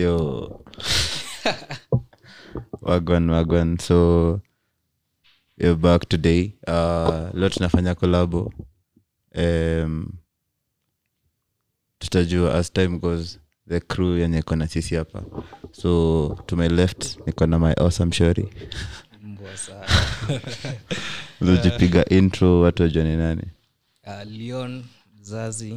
yo wagwan wagwan so we're back today uh, leo tunafanya kolabo um, tutajua as time goes the crew yenye iko na sisi hapa so to my left niko na my awesome shori mbwa sana ulijipiga intro watu wajua ni nani uh, leon mzazi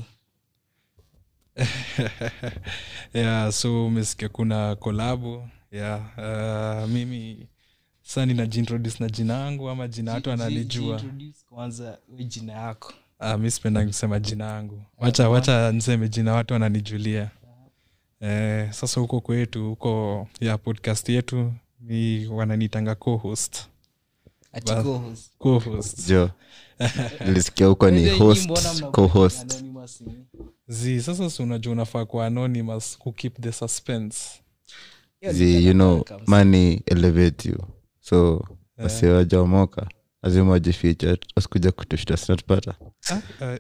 yeah so umesikia kuna kolabo yeah uh, mimi sa ninajiintroduce na jina yangu ama jina watu analijua Introduce kwanza we jina yako uh, mi sipenda kusema jina yangu wacha wacha niseme jina watu wananijulia eh, sasa huko kwetu huko ya podcast yetu ni wananitanga co-host Ati Ba- co-host. co-host jo nilisikia huko ni Unajua nyinyi mbona host mna- co-host anonymous ni? zi sasa si unajua unafaa kuwa anonymous ku keep the suspense Hiyo ni zi kama you know welcome. money elevate you so wasiwajaomoka lazima wajificha wasikuja kutushta sinatupata Ah, eh,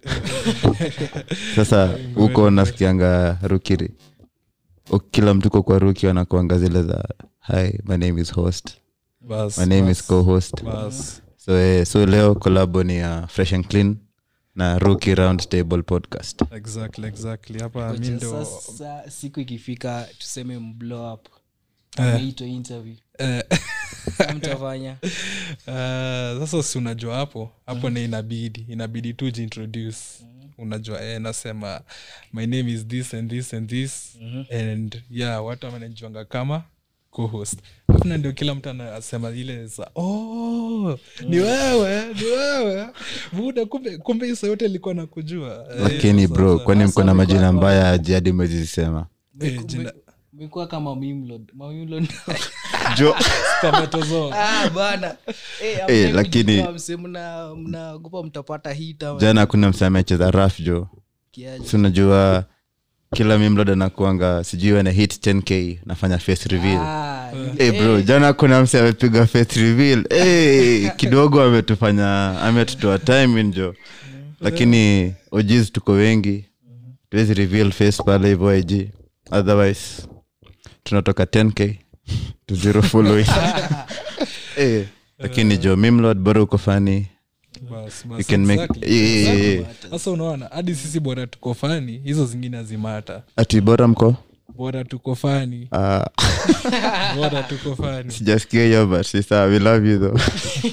sasa huko nasikianga rukiri O- kila mtu ko kwa ruki wanakuanga zile za hi my name is host bas, my name bas, is co-host bas. so, eh, so leo kolabo ni ya fresh and clean na rookie round table podcast exactly exactly hapa mi Koja ndo sasa siku ikifika tuseme mblow up Eh. ameitwa interview eh, mtafanya eh, sasa si unajua hapo hapo ni inabidi inabidi tu jiintroduce unajua eh, nasema my name is this and this and this and yeah watu wamenajuanga kama co-host alafu na ndio kila mtu anasema ile za oh, ni wewe ni wewe buda kumbe kumbe isa yote ilikuwa nakujua Eh, lakini sasa- bro kwani sasa mko na umekuwa majina kwa- mbaya aji hadi mwezisema eh, jina mekuwa kama mimlod mamimlod jo spermatozoa ah, bana Eh, Eh, hamtaki lakini- kujua mse, mna- mnaogopa mtapata hit ama jana kuna msamecheza raf jo kiaje. si unajua kila mimlod anakuanga sijui ana hit 10k nafanya face reveal Ah, Hey bro jana kuna mse amepiga face reveal hey, kidogo ametufanya ametutoa time njo lakini ojis tuko wengi tuwezi reveal face pale hivo ig otherwise tunatoka 10k to zero following hey, lakini jo mimlod bora uko fani Bas, you bas, can make exactly. yeah, yeah, yeah, yeah. sasa unaona hadi sisi bora tuko fani hizo zingine hazimata ati bora mko bora tuko fani Ah, bora tuko fani sijasikia hiyo but si sawa we love you though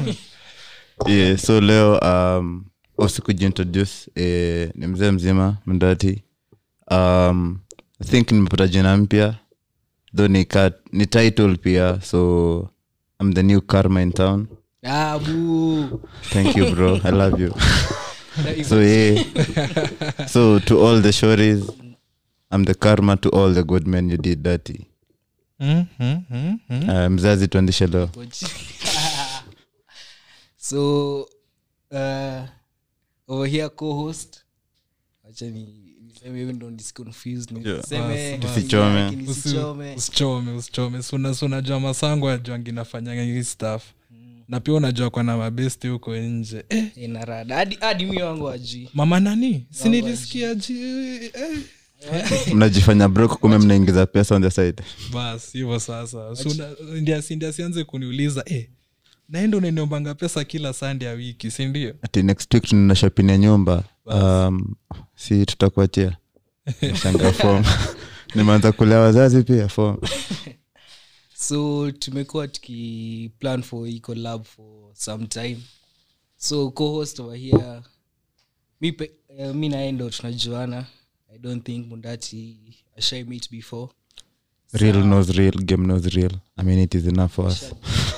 yeah, so leo um also kujiintroduce eh, ni mzee mzima mndati um i think nimepata jina mpya though ni, ka, ni title pia so i'm the new karma in town Ah, bu. thank you bro i love you so yeah so to all the shories i'm the karma to all the good men you did dirty Mm, mm, mm, mm. uh, mzazi tuandishe leo so uh, over here co-host acha ni niseme hivi ndo nisconfuse niseme Bas, Tusichome. lakini Usi- nisichome. usichome usichome Suna- si unajua masango ajuangi nafanyanga hii staff na pia unajua kwa na mabesti huko nje eh, Ina rada hadi hadi mi wangu ajui mama nani si nilisikia ji eh. mnajifanya brok kume mnaingiza pesa on the side bas hivyo sasa Si una- ndia si- ndia sianze kuniuliza eh, naenda unaniombanga pesa kila sande ya wiki sindio ati next week tunaenda shopping ya nyumba um, si tutakuachia shanga fom nimeanza kulea wazazi pia fom so tumekuwa tukiplan for hii collab for some time so co-host over here mi, pe, uh, mi naye ndo tunajuana i don't think mundati ashai meet before real knows real game knows real i mean it is enough for us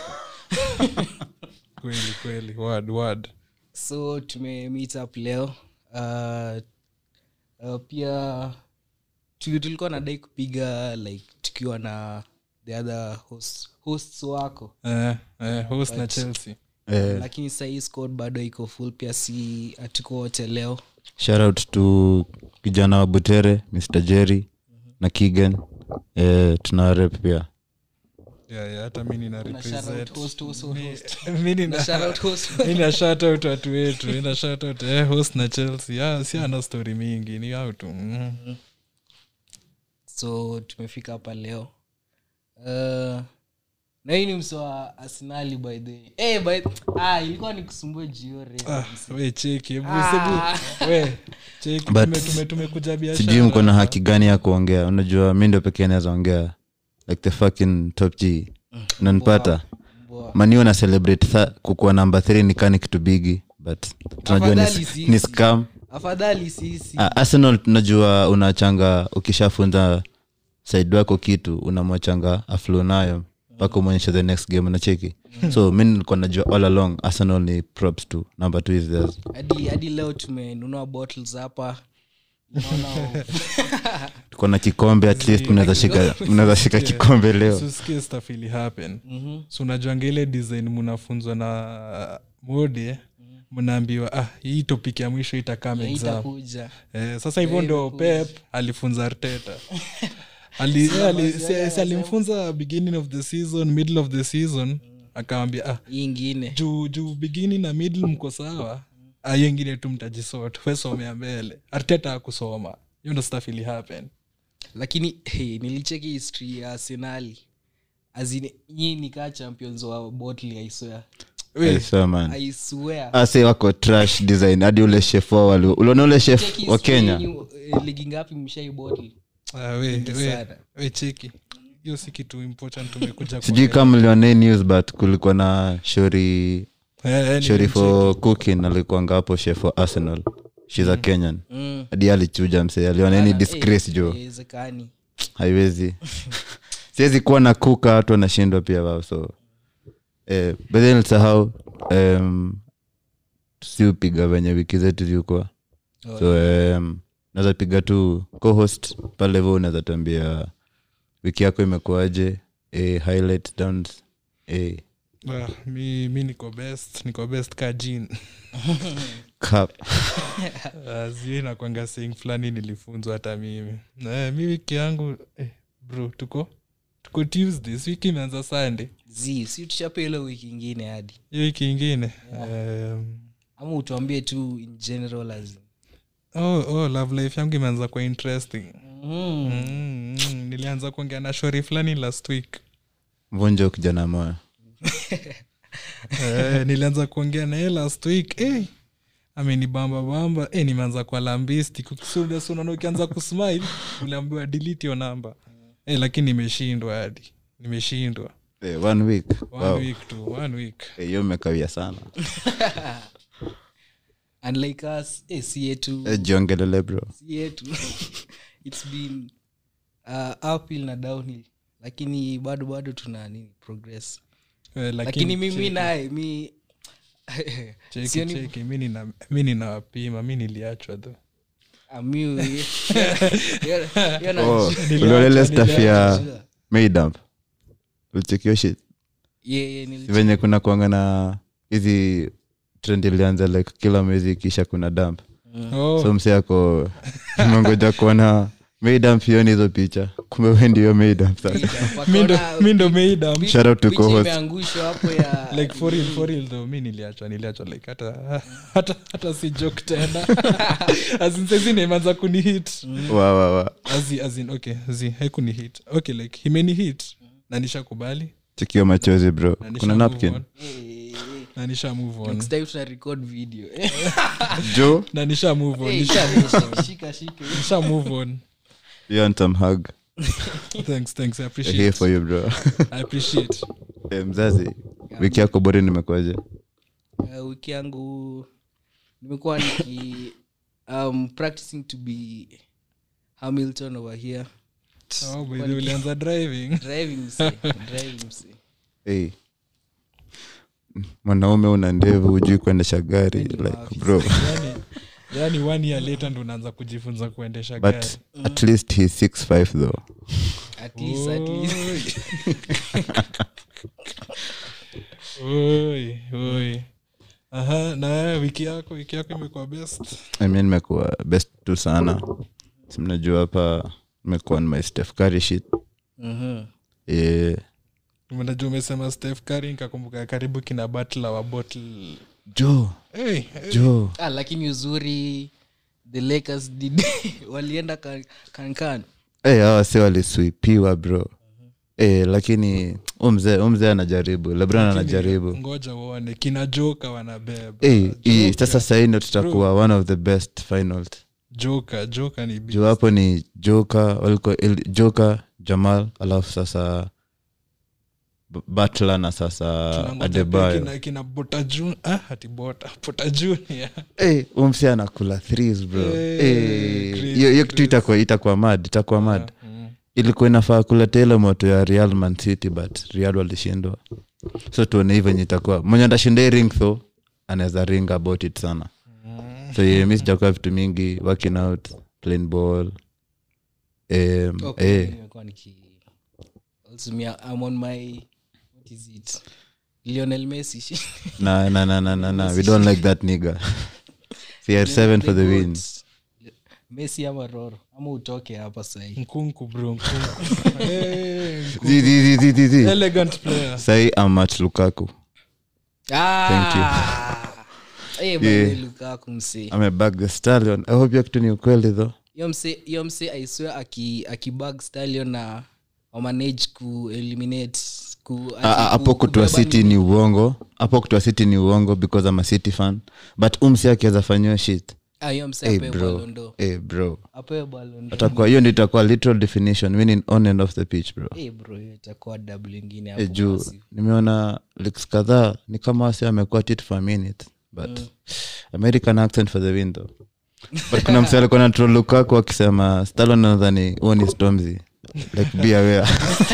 kweli kweli word word so tume meet up leo uh, uh, pia tu- tulikuwa nadai kupiga like tukiwa na the other host, hosts wako eh, eh, host na chelsea eh, lakini sahii squad bado iko full pia si hatuko wote leo shout out to kijana wa butere mr jerry na kigan eh, tuna rep pia yeah, yeah, hata mi nina Na shout out represent host, host, host. mi nina Na shout out host. mi na shout out watu wetu mi na shout out eh, host na chelsea ah, si ana story mingi ni au tu mm. so tumefika hapa leo uh, na hii ni mso wa arsenali by the way. Eh, by ah, ilikuwa ni kusumbua jiore ah, we cheki hebu Ah. sebu we cheki But- tume- tume- tumekuja biashara sijui mko na haki gani ya kuongea unajua mi ndo pekee naweza ongea like the fucking top g unanipata Mboa. maniu na celebrate tha- kukuwa namba th ni kani kitu bigi but tunajua ni, Afadhali sisi. ni scam afadhali sisi Ah, arsenal tunajua unachanga ukishafunza side wako kitu unamwachanga aflo nayo mpaka umonyesha the next game unacheki so mi nilikuwa najua all along arsenal ni props to number two is theirs hadi hadi leo tumenunua bottles hapa Naona- tuko na kikombe at least mnaweza shika mnaweza shika kikombe leo susikie stuff ili happen so unajuanga ile design mnafunzwa na mode mnaambiwa ah hii topic ya mwisho itakam exam itakuja eh, sasa hivyo ndo pep alifunza arteta ali, eh, ali, si- si alimfunza beginning of the season middle of the season akamwambia ah hii ingine juu juu beginning na middle mko sawa ah, hiyo ingine tu mtajisort wesomea mbele arteta akusoma hiyo ndo stuff ili happen lakini hey, nilicheki history ya arsenali azini nyii nikaa champions wa bottle i swear I swear, man. i swear ase wako trash design hadi ule chef wao wali- uliona ule chef Cheki wa history kenya yenyu, eh, ligi ngapi mshai bottle ah, we, we, sana. we cheki hiyo si kitu important tumekuja sijui kama mliona hii news but kulikuwa na shori shori for cooking alikuanga hapo chef wa arsenal shes a kenyan Mm. hadi alichuja msee aliona ni disgrace jo haiwezekani haiwezi siwezi kuwa na kuka watu wanashindwa pia wao so eh, bedhen sahau um, siupiga venye wiki zetu zilikuwa Oh, so um, naweza piga tu co-host pale vo unaweza tuambia wiki yako imekuaje eh, highlight downs eh, Ah, mi, mi niko best niko best ka jin cup. zie nakwanga sing fulani nilifunzwa hata mimi eh, mi wiki yangu eh, bro tuko tuko tuesday si wiki imeanza sunday zi si tuchape ile wiki ingine hadi hiyo wiki ingine um, ama utuambie tu in general as in. oh, oh, love life yangu imeanza kwa interesting mm. mm, mm, nilianza kuongea na shori fulani last week vunja kijana moyo eh, nilianza kuongea naye last week eh, amenibamba bamba eh, nimeanza kwa lambisti unaona ukianza kusmile uliambiwa delete your number eh, lakini nimeshindwa hadi nimeshindwa eh, one week one wow. week tu one week Eh, hiyo mmekawia sana unlike us eh, si yetu eh, jiongelele bro si yetu its been uh, uphill na downhill lakini bado bado tuna nini progress eh, lakini mimi cheki, naye mi cheki, sioni- cheki, mi nina- mi ninawapima mi niliachwa tho Ah, mi- hiyo- hiyo na- oh, Niliacha, uliolele staff ya Najua. maydamp ulichekio shit Yeah, yeah, nili- venye kuna kuanga na hizi trend ilianza like kila mwezi kisha kuna damp oh, so mse ako mengoja kuona maydamp hiyo ni hizo picha kumbe we ndio maydamp sasa mi ndo- Wakaona mi ndo meidam pi- Shout out to picha co-host. imeangushwa hapo ya like for real, for real though mi niliachwa niliachwa like hata hata, hata si joke tena azinsaizi nimeanza kunihit wa wa wa Azi- as in, okay zi haikuni hit okay like himeni hit na nishakubali chekio machozi bro na nisha kuna move napkin on, Eh, na nisha move on next time tuna record video jo na nisha move on Eh, nisha shika, shika, shika. nisha move on you want some hug thanks thanks i here appreciate for you bro i appreciate eh, mzazi wiki yako bori nimekwaje Uh, wiki yangu nimekuwa niki um, practicing to be hamilton over here oh by the way, ulianza driving driving mse, driving mse. hey. mwanaume una ndevu hujui kuendesha gari Wewe ni like maafisa. bro yani yani one year later ndo unaanza kujifunza kuendesha but gari at least he's six five though at least, at least. Oi, oi. aha na wewe, wiki yako wiki yako imekuwa best I mean nimekuwa best tu sana Si mnajua hapa nimekuwa on my Steph Curry shit Mhm. eh, najua umesema steph Curry nikakumbuka karibu kina batla wa bottle jo hey, hey. jo Ah, lakini uzuri the lakers did walienda kan- kankan hey, hawa si waliswipiwa bro hey, lakini umzee umzee anajaribu lebron anajaribu ngoja uone kina joka wanabeba hey, hii, Joker, sasa sahii ndo tutakuwa one of the best finals joka joka ni juu hapo ni joka walikuwa il- joka jamal alafu sasa B- butler na sasa Tunangoja pia adebayo kina, kina bota Jun- ah, ati bota bota junior hey, umsi anakula threes bro Eh, hey, crazy, hiyo hiyo kitu crazy. itakuwa itakuwa mad itakuwa mad Mm. ilikuwa inafaa kuleta ile moto ya real man city but real walishindwa so tuone hivyo enye itakuwa mwenye atashinda hii ring tho anaweza ring about it sana so yeah, mi sijakuwa vitu mingi working out playing ball um, Okay, eh, nimekuwa niki also me, I'm on my what is it Lionel Messi na na na na na na we don't like that nigga cr7 for the win Messi ama Roro ama utoke hapa sahii nkunku bro nkunku Eh, nkunku. Zi, zi, zi, zi, zi, zi. elegant player sahi amach lukaku Thank you. Eh, Yeah. bwana Lukaku msee amebag the stallion i hope hiyo kitu ni ukweli though Yo mse yo mse i swear aki akibag stallion na wamanage ku eliminate ku Ah, ah, hapo kutoa city ni uongo hapo kutoa city ni uongo because i'm a city fan but umsi akiweza fanyiwa shit ah yo mse hey, apewe bro balondo hey, bro apewe balondo atakuwa hiyo ndio itakuwa literal definition winning on and off the pitch bro eh bro hiyo itakuwa double ingine Eh, hapo juu massive. nimeona leaks kadhaa ni kama wasi amekuwa tit for a minute but american accent for the win though but kuna mse alikuwa na troll lukaku akisema stalo nadhani huo ni stormzy like be aware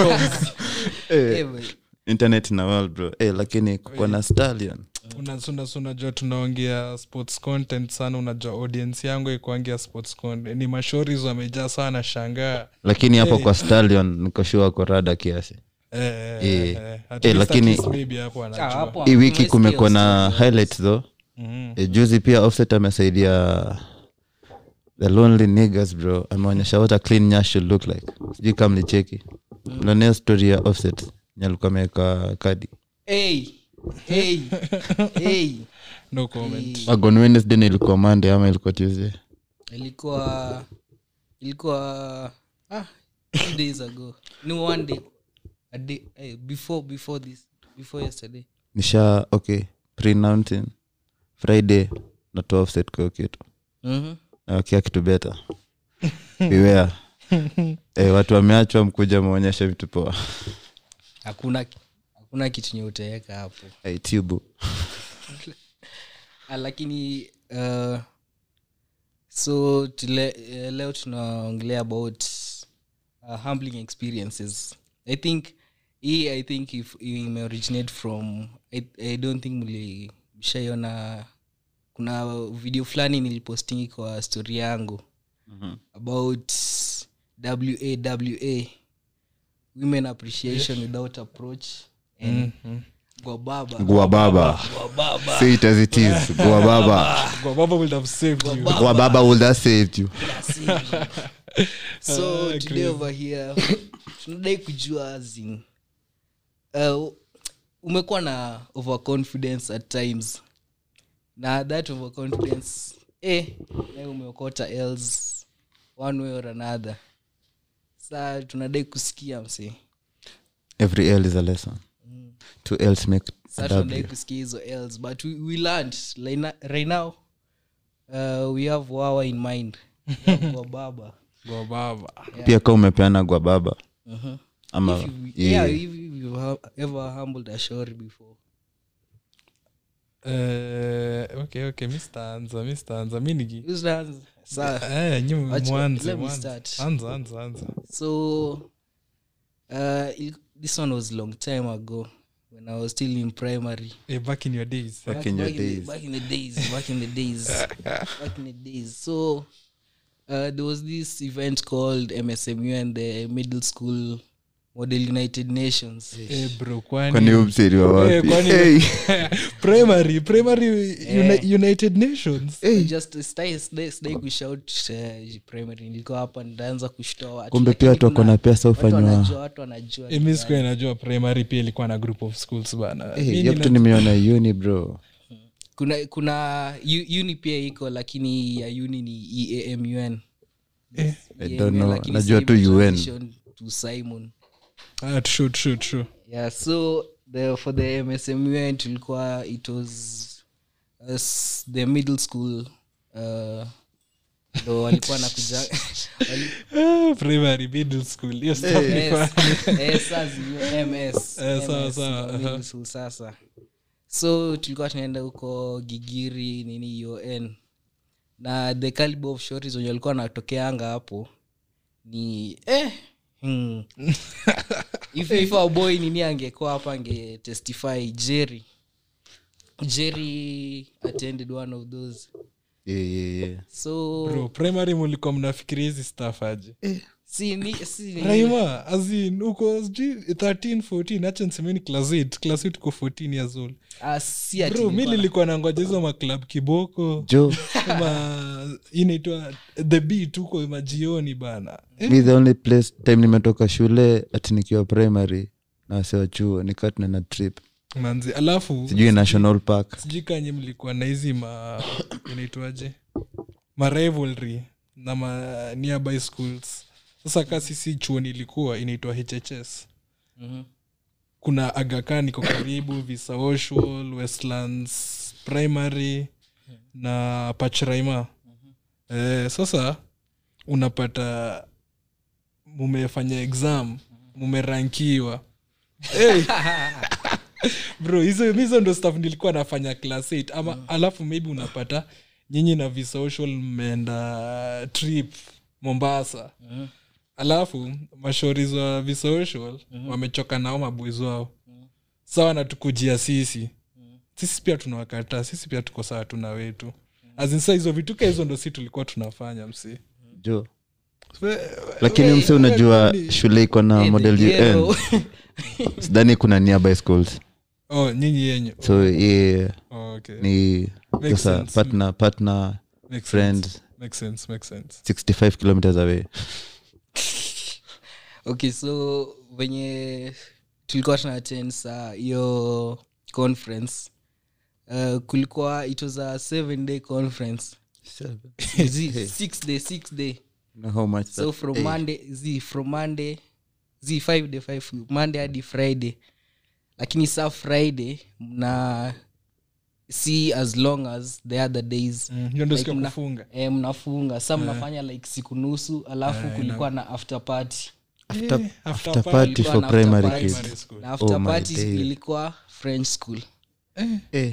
Eh, bro. internet na world bro eh, lakini kukuwa na stallion Una- una- unajua tunaongea sports content sana unajua audience yangu ikuangia sports content ni mashoris wamejaa sana shangaa lakini hapo kwa stallion nikoshua korada kiasi Eh, eh, Eh. eh, at Eh, least at lakini- least maybe hapo Ah, anajua hapo hii wiki tumesikia kumekuwa na stories. highlights though Mhm. e, juzi pia offset amesaidia the lonely niggas bro ameonyesha what a clean nyash should look like sijui kama mlicheki mlionea story ya offset nye alikuwa ameweka kadi hey hey hey no comment wagon wednesday na ilikuwa monday ama ilikuwa tuesday ilikuwa ilikuwa ah two days ago ni one day a day eh, before before this before yesterday nisha okay pre-announcing friday natoa offset kwa hiyo kitu mhm nawakia kitu beta beware eh, watu wameachwa mkuja maonyesha vitu poa hakuna hakuna kitu nye utaweka hapo hey, tubu Ah, lakini uh, so tule, uh, leo tunaongelea about uh, humbling experiences i think hii i think if imeoriginate from I, i don't think mli mshaiona kuna video fulani nilipostingi kwa story yangu about wawa women appreciation without approach and gwababa gua baba gwababa say it as it is gua baba Baba would have saved you. gua baba would have saved you so today over here tunadai kujua azin uh, umekuwa na overconfidence at times na that overconfidence eh, na umeokota else one way or another sa tunadai kusikia msi every l is a lesson two ls make sa a tunadai w kusikia hizo else but we, we learned like na- right now uh, we have wawa in mind kwa baba Go baba pia ka umepeana gwa baba ama If you- yeah. yeah, if you've ha- ever humbled a shore before Eh, okay okay mr anza mr anza mi nigi Who's the answer? Sa- Eh, nyi Acha- mwanze let me mwanze. start. anza anza anza so uh, il- this one was long time ago when i was still in primary Eh, back in your days Back in your back, in the, days. back in the days back in the days back in the days so uh, there was this event called msmu and the middle school model united nations Eh, bro kwani kwani umseri wa Eh, wapi kwani- Hey. primary primary uni- united nations just stay stay stay kushout uh, primary nilikuwa hapa ndaanza kushtoa watu kumbe Lakini pia watu wako kuna- na pesa watu ufanywa wanajua watu wanajua Eh, mi sikuwa najua primary pia ilikuwa na group of schools bana Eh, Mi hiyo nina- kitu nimeona uni bro kuna kuna u- uni pia iko lakini ya uni ni eamun Eh. I Yeah, don't know. lakini Najua sasa tu ime UN. transition to simon ah, true, true, true. yeah so the, for the msmun tulikuwa it was as the middle school uh, ndo walikuwa nakuja wali- Ah, primary middle school hiyo stuff ni Yes. fun. Eh, sasa zi- MS, Eh, sawa, MS, sawa, ndo middle aha. school sasa so tulikuwa tunaenda huko gigiri nini un na the caliber of shots wenye walikuwa natokeanga hapo ni eh, hmm. if, if our boy nini angekuwa hapa ange testify jerry jerry attended one of those Yeah, yeah, yeah. so bro primary mulikuwa mnafikiria hizi staff aje si ni, si ni, raima azin uko sijui 13 14 acha nisemeni class 8 class 8 uko 14 years old ah, si ati bro mi nilikuwa- nilikuwa nangoja hizo maklab kiboko jo ma inaitwa the beat huko majioni bana mi the only place time nimetoka shule ati nikiwa primary na wasewa chuo nikaa tunaenda trip manzi alafu sijui national park sijui kanye mlikuwa na hizi ma inaitwaje ma rivalry na ma nearby schools sasa ka sisi chuoni ilikuwa inaitwa hhs Mhm. kuna agakan iko karibu visaoshwal westlands primary na pachraima eh, sasa unapata mumefanya exam mumerankiwa hey. bro hizo hizo ndo staff nilikuwa nafanya class 8 ama alafu maybe unapata nyinyi na visocial mmeenda trip mombasa alafu mashori wa visocial wamechoka nao maboys wao sawa natukujia sisi sisi pia tunawakataa sisi pia tuko sawa tuna wetu azinsa hizo vituka hizo ndo si tulikuwa tunafanya msi jo lakini mse unajua shule iko na Eh, model the un ghetto. sidhani kuna nearby schools oh nyinyi yenyu so yeah, oh, okay. ni Makes sasa sense. partner partner Makes friends sense. Makes sense, makes sense. 65 kilometers away okay so venye tulikuwa tunaattend saa hiyo conference uh, kulikuwa it was a seven day conference Z, six day six day know how much so that- from Eh, monday z from monday z five day five monday hadi friday lakini saa friday mna see as long as the other days Mm, hiyo ndo Like siku ya mna- kufunga eh, mnafunga sa mnafanya like siku nusu alafu Eh, kulikuwa na after party after, Eh, after after party. party Kulikuwa for na after primary party. kids Primary school. na after Oh my party days. ilikuwa french school eh,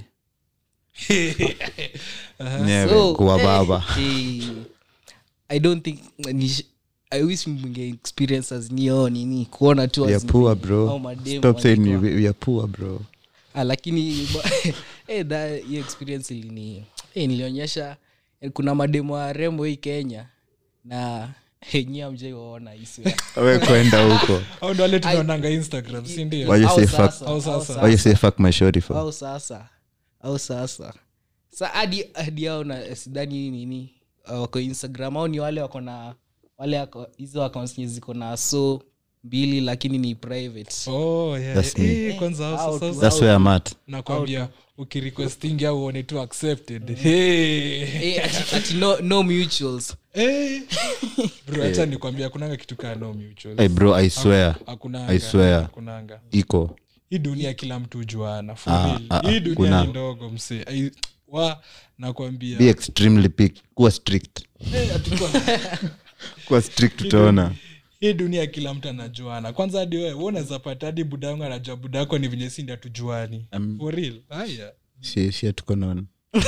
Aha. nyewe So, kuwa eh, baba eh, i don't think ni, i wish mnge experience as nio nini kuona tu we are as poor au bro mademu stop saying we, walikuwa- we are poor bro Ah, lakini ba- eh, that- hiyo experience ilini eh, nilionyesha eh, kuna mademu wa rembo hii kenya na enyi amjaiwaona iswe we kwenda huko au ndo wale tunaonanga instagram si ndio Why you Au say sasa, fuck? Au au sasa. sasa. why you say fuck my shorty for au sasa au sasa sa hadi hadi ao na sidhani nini uh, wako instagram au ni wale wako na wale wako- hizo accounts nye ziko na so mbili lakini ni private oh, yeah. That's Eh, me. eh, kwanza Out, hao sasa that's where i'm at nakwambia ukirequestingi au uone tu accepted hey. Eh, ati, ati no, no mutuals Eh. bro hacha nikwambia kunanga kitu kaa no mutual hey bro i swear hakunanga I swear. hakunanga iko hii dunia kila mtu juana for Ah, real. ah, hii dunia kuna- ni ndogo mse Ai- wa nakwambia be extremely pick kuwa strict Eh, hatuko- kuwa strict utaona hii dunia kila mtu anajuana kwanza hadi wewe wewe unaweza pata hadi buda yangu anajua buda yako ni venye sindi hatujuani Um, for real haya shi shi tuko naona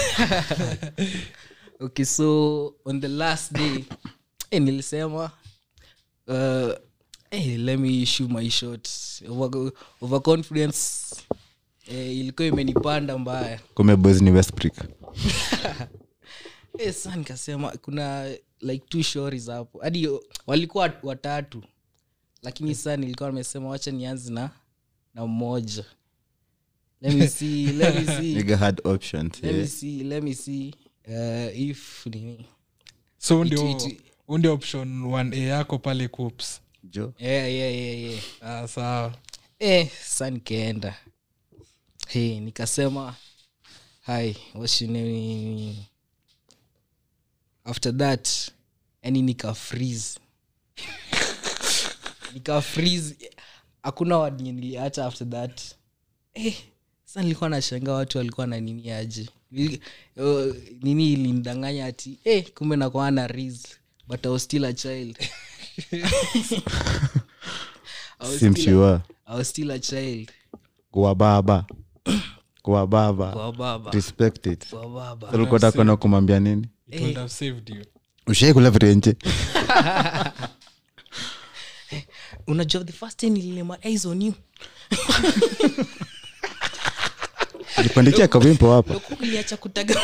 okay so on the last day eh, nilisema uh, eh, let me shoot my shot Over, overconfidence eh, ilikuwa imenipanda mbaya kume boys ni westbrick eh, sa nikasema kuna like two stories hapo hadi walikuwa wat- watatu lakini saa nilikuwa nimesema wacha nianze na na mmoja let me see let me see nigga had options let me yeah. see let me see uh, if nini so huu It- ndio it- huu ndio option 1a yako pale coops jo yeah, yeah, yeah, yeah. ah, sawa eh, sa nikaenda hey, nikasema hi what's your name after that yani nika freeze nika freeze hakuna wadnye niliacha after that eh, sasa nilikuwa nashanga watu walikuwa na nini aje Nili- uh, nini ilinidanganya ati eh, kumbe nakuwa na riz but I was still a child I was still a- simshua I was still a child kwa baba kwa baba kwa baba respect it kwa baba ulikuwa takona kumwambia nini it would have saved you ushaikula virenje unajua the first time nililema eyes on you jipandikia kawimpo hapo Ndio uliacha kutaga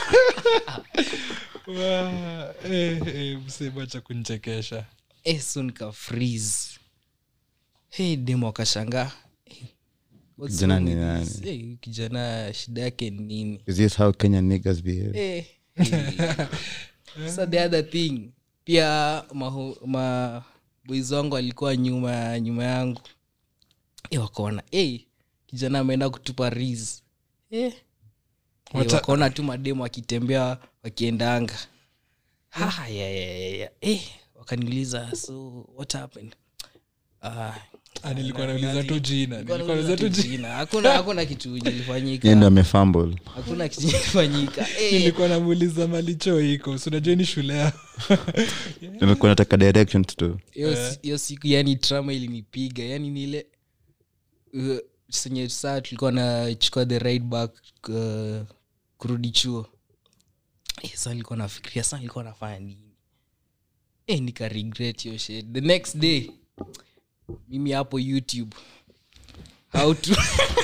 Wa- eh, eh, msema cha kunchekesha eh, so nika freeze hey, demo akashangaa hey, what's Kijana wrong ni with nani? this? Hey, kijana shida yake ni nini is this how kenyan niggas behave Eh, eh. so the other thing pia maho, ma boys wangu alikuwa nyuma nyuma yangu e, wakaona hey, kijana ameenda kutupa ris eh. Eh, Wata- wakaona tu mademu wakitembea wakiendanga Ha, yeah, yeah, yeah, yeah. Eh, wakaniuliza so what happened Ah, Ah, nilikuwa nauliza tu jina nilikuwa nilikuwa nauliza tu nauliza tu jina jina. hakuna hakuna kitu yeye ndo ilifanyika amefumble hakuna kitu ilifanyika Eh, nilikuwa namuuliza malicho iko sinajua ni shule yao nilikuwa nataka directions tu hiyo si- hiyo siku yani trama ilinipiga yani nile uh, senye saa tulikuwa nachukua the right back uh, kurudi chuo eh, sa nilikuwa nafikiria sa nilikuwa nafanya nini eh, nika regret hiyo shit the next day mimi hapo youtube how to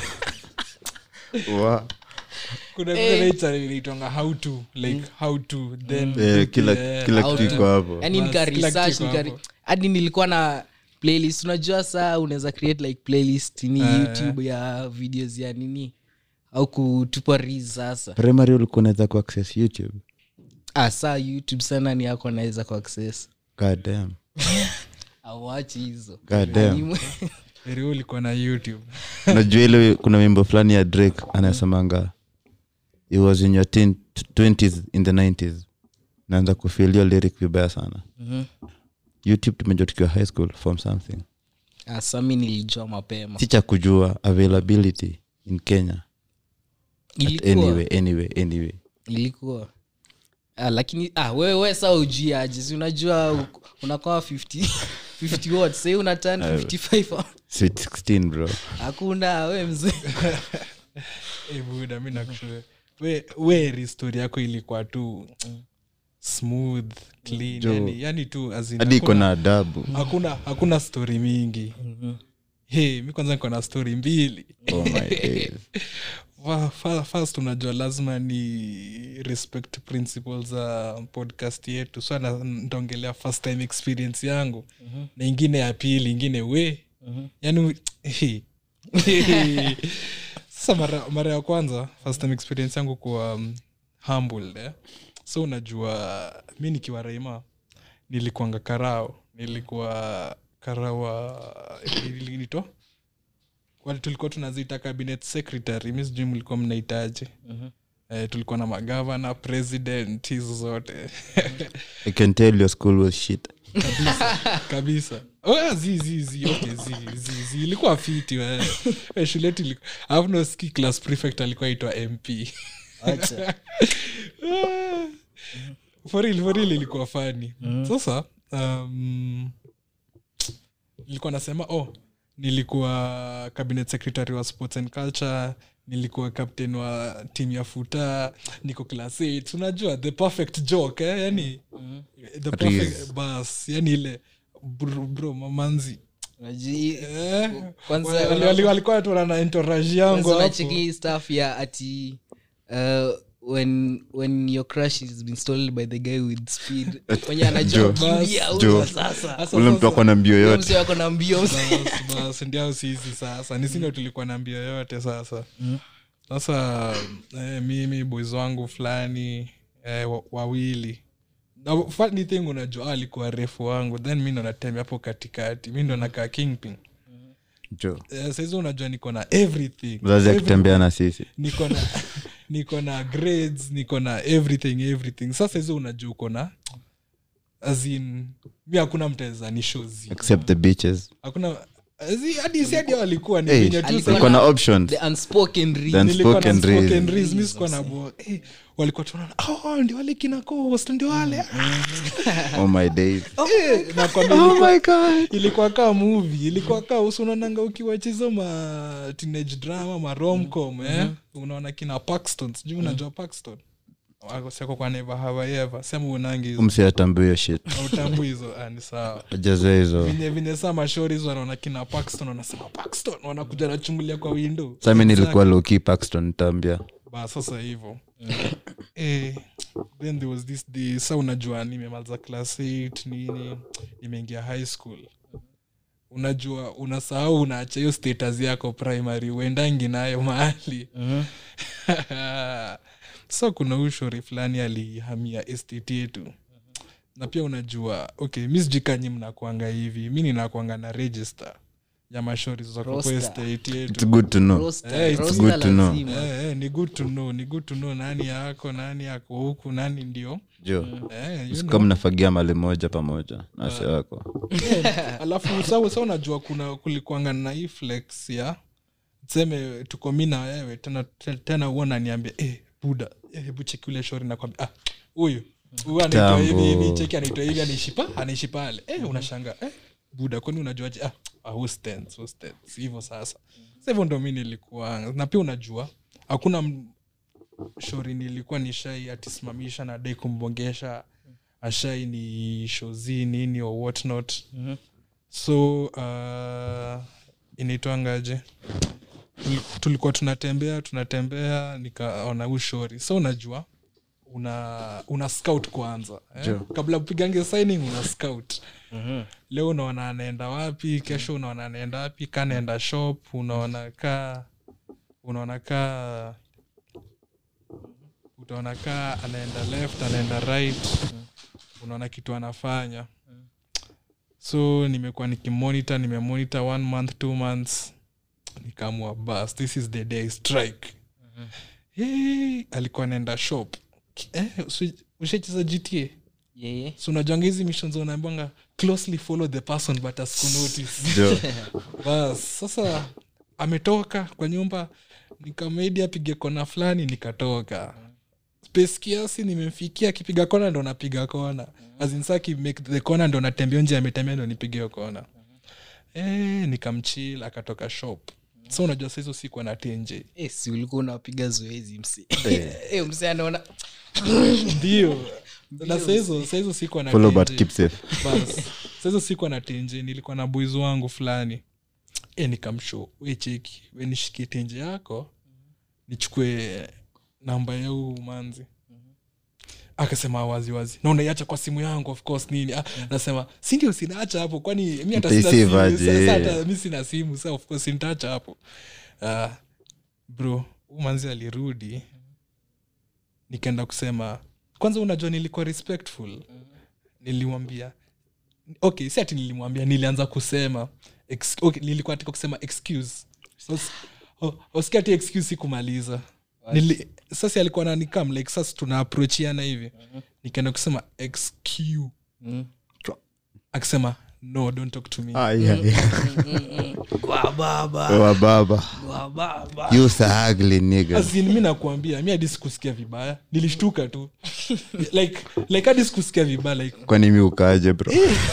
Wa- kuna vinaitanga how to like how to then Eh, kila eh, kila How kitu to- iko hapo yani Bas, nika kila kitu research iko nika hapo. hadi nilikuwa na playlist unajua saa unaweza create like playlist ni Eh. youtube ya videos ya nini au kutupa ris sasa primary ulikuwa unaweza kuaccess youtube ah, saa youtube sana ni yako naweza kuaccess god damn awachi hizo god damn Ni- Heri wewe ulikuwa na youtube najua ile kuna wimbo fulani ya drake anasemanga it was in your teen, 20s in the 90s naanza kufilio lyric vibaya sana Mhm. youtube tumejua tukiwa high school from something Ah, sa mi nilijua mapema si cha kujua availability in kenya ilikuwa anyway anyway anyway ilikuwa ah, lakini ah, wewe we saa ujui aje si unajua u- unakoa 50 50 watts sahii unatan 55 sweet 16 bro hakuna we mzee Eh, buda mi nakushue we we ristori yako ilikuwa tu smooth clean Jo. yani, yani tu as in hadi iko hakuna- na adabu hakuna hakuna story mingi hey, mi kwanza niko na story mbili oh my days. Wa- fa- first unajua lazima ni respect principles za podcast yetu so na- ntaongelea first time experience yangu na ingine ya pili ingine we yani he. sasa mara, mara ya kwanza first time experience yangu kuwa um, humbled eh? so unajua mi nikiwa raima nilikuanga karao nilikuwa karawa nito wale tulikuwa tunaziita cabinet secretary mi sijui mlikuwa mnahitaji eh, tulikuwa na magavana president hizo zote i can tell your school was shit kabisa oh, zi, zi, zi, okay, zi, zi, zi. ilikuwa fiti we. Eh, shule yetu iliku- alafu noski class prefect alikuwa aitwa mp Acha. foril foril ilikuwa fani sasa um, nilikuwa nasema oh nilikuwa cabinet secretary wa sports and culture nilikuwa captain wa team ya futa niko class 8 unajua the perfect joke eh? yani the perfect bas yani ile bro, bro mamanzi Unajui- eh? Kwanza- Wali- wali- walikuwa tuona na entourage yangu Kwanza hapo. unacheki stuff ya ati uh, when when your crush is been stolen by the guy with speed mwenye anajua Joe. kukimbia Joe. huyo sasa Sasa- ule mtu sasa- ako na mbio Huyo yote mzee wako na mbio Bas, bas, ndio sisi sasa nisindo tulikuwa na mbio yote sasa sasa eh, mimi boys wangu fulani eh, wa- wawili Na funny thing unajua alikuwa refu wangu then mi ndo natembea hapo katikati mi ndo nakaa kingpin jo eh, saizi unajua niko na everything mzazi akitembea na sisi niko na niko na grades niko na everything everything sasa hizo unajua uko na azin mi hakuna mtaweza ni shozi except the beaches hakuna zi- hadi si hadi walikuwa ni Hey, venye tu Alikuwa sasa- iko na options the unspoken read. Then- nilikuwa na Unspoken reason. spoken reads, mi sikuwa na bo eh, walikuwa tunaona oh, ndio wale kina coast ndio wale oh my days Eh, nakwambia ilikuwa- ilikuwa kaa movie ilikuwa kaa usunaonanga ukiwachizo ma teenage drama ma romcom eh? unaona kina paxton sijui unajua paxton Wako- sako kwa never have I ever sema unangi hizo msiatambua hiyo shit autambu hizo ah, ni sawa ajazoe hizo vinye vinye saa mashori hizo wanaona kina paxton wanasema paxton wanakuja nachungulia kwa window sami nilikuwa loki paxton tambia ba sasa hivo eh, then there was this day sa unajua nimemaliza class 8 nini nimeingia high school unajua unasahau unaacha hiyo status yako primary uendangi nayo mahali so kuna huyu shori fulani alihamia estate yetu na pia unajua okay mi sijikanyi mnakwanga hivi mi ninakwanga na register ya mashori zako kwa Roster. estate yetu its good to know Roster, Eh, it's roster good to know. lazima. Eh, eh, ni good to know ni good to know nani yako nani yako huku nani ndio jo eh, you sika know. mnafagia mali moja pamoja na wase wako alafu sa sa unajua kuna kulikuanga na hii flex ya tuseme tuko mi na wewe tena te- tena huo naniambia eh, buda eh, hebu cheki ule shori nakwambia ah, huyu huyu anaitwa hivi Tambo. hivi cheki anaitwa hivi anaishi pa anaishi pale eh, unashanga eh, buda kwani unajuaje ah, ah, who stands, who stands. hivyo sasa sa hivyo ndo mi nilikuwa na pia unajua hakuna m- shori nilikuwa nishai atisimamisha na dai kumbongesha ashai ni shozi nini or what not so uh, inaitwangaje Tuli- tulikuwa tunatembea tunatembea nikaona ushori so unajua una una scout kwanza eh? Sure. kabla upigange signing una scout leo unaona anaenda wapi kesho unaona anaenda wapi ka naenda shop unaona ka unaona ka utaona ka anaenda left anaenda right unaona kitu anafanya so nimekuwa nikimonitor nimemonitor one month two months nikaamua bas this is the day I strike hey, alikuwa anaenda shop eh, usi- ushacheza gta Yeye. so unajuanga hizi missions unaambanga closely follow the person but asikunotice jo bas sasa ametoka kwa nyumba nikamedi apige kona fulani nikatoka space kiasi nimemfikia akipiga kona ndo napiga kona azinsa akimake the kona ndo natembea nje ametembea ndo nipige hiyo kona eh nikamchil akatoka shop so unajua saizo sikuwa na tenje Eh, si ulikuwa unapiga zoezi mse Eh, mse anaona ndio na saizo saizo sikuwa na follow but tenje. keep safe bas sasa sikuwa na tenje nilikuwa na boys wangu fulani e nikamsho we cheki we nishikie tenje yako nichukue namba ya huu manzi akasema wazi wazi na unaiacha kwa simu yangu of course nini ah, nasema sindio sinaacha hapo kwani mi hata sina Utaisave simu. aje? Sasa hata mi sina simu sa of course nitaacha hapo ah, bro huu manzi alirudi nikaenda kusema kwanza unajua nilikuwa respectful nilimwambia okay si ati nilimwambia nilianza kusema ex, okay, nilikuwa nataka kusema excuse Us- oh, usikia ati excuse sikumaliza Nili, sasa alikuwa nanikam like sasa tuna aprochiana hivi nikaenda kusema excuse akisema no don't talk to me Ai, ai. kwa baba wa baba kwa baba you so ugly nigga As in, mi nakuambia mi hadi sikusikia vibaya nilishtuka tu like like hadi sikusikia vibaya like kwani mi ukaje bro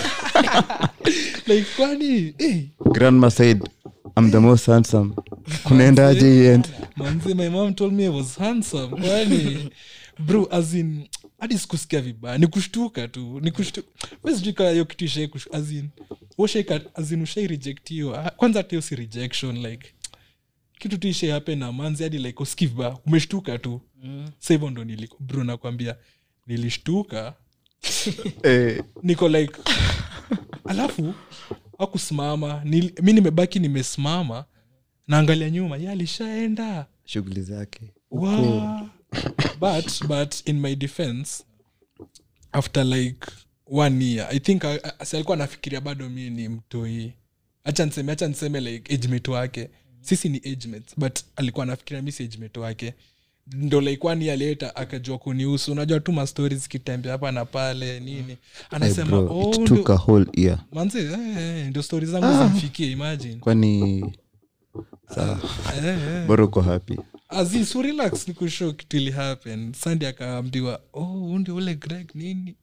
like kwani eh, grandma said i'm the most handsome kunaendaje hii end manzi my mom told me I was handsome kwani bro as in hadi sikusikia vibaya ni kushtuka tu ni kushtuka wesijuka hiyo kitu ishai kush- as in ushaika as in ushai rejectiwa kwanza hata hiyo si rejection like kitu tu ishai happen na manzi hadi like usikii vibaya umeshtuka tu sa hivyo ndo niliko bro nakwambia nilishtuka Eh, niko like alafu akusimama Nil- mi nimebaki nimesimama naangalia nyuma ye alishaenda shughuli zake Wa- but but in my defense after like one year i think I- I- si alikuwa anafikiria bado mi ni mtoi hacha niseme hacha niseme like agement wake sisi ni agemates but alikuwa anafikiria mi si agement wake ndo laikwani aleta akajua kunihusu unajua tu mastori zikitembea hapa na pale nini Hey, anasema bro, oh, it ndio- took a whole year manze eh, eh, ndio stori zangu zimfikie imagine kwani eh, eh. bora uko happy Aziz, so relax nikushow kitu ili happen sandi akaambiwa oh huu ndio ule greg nini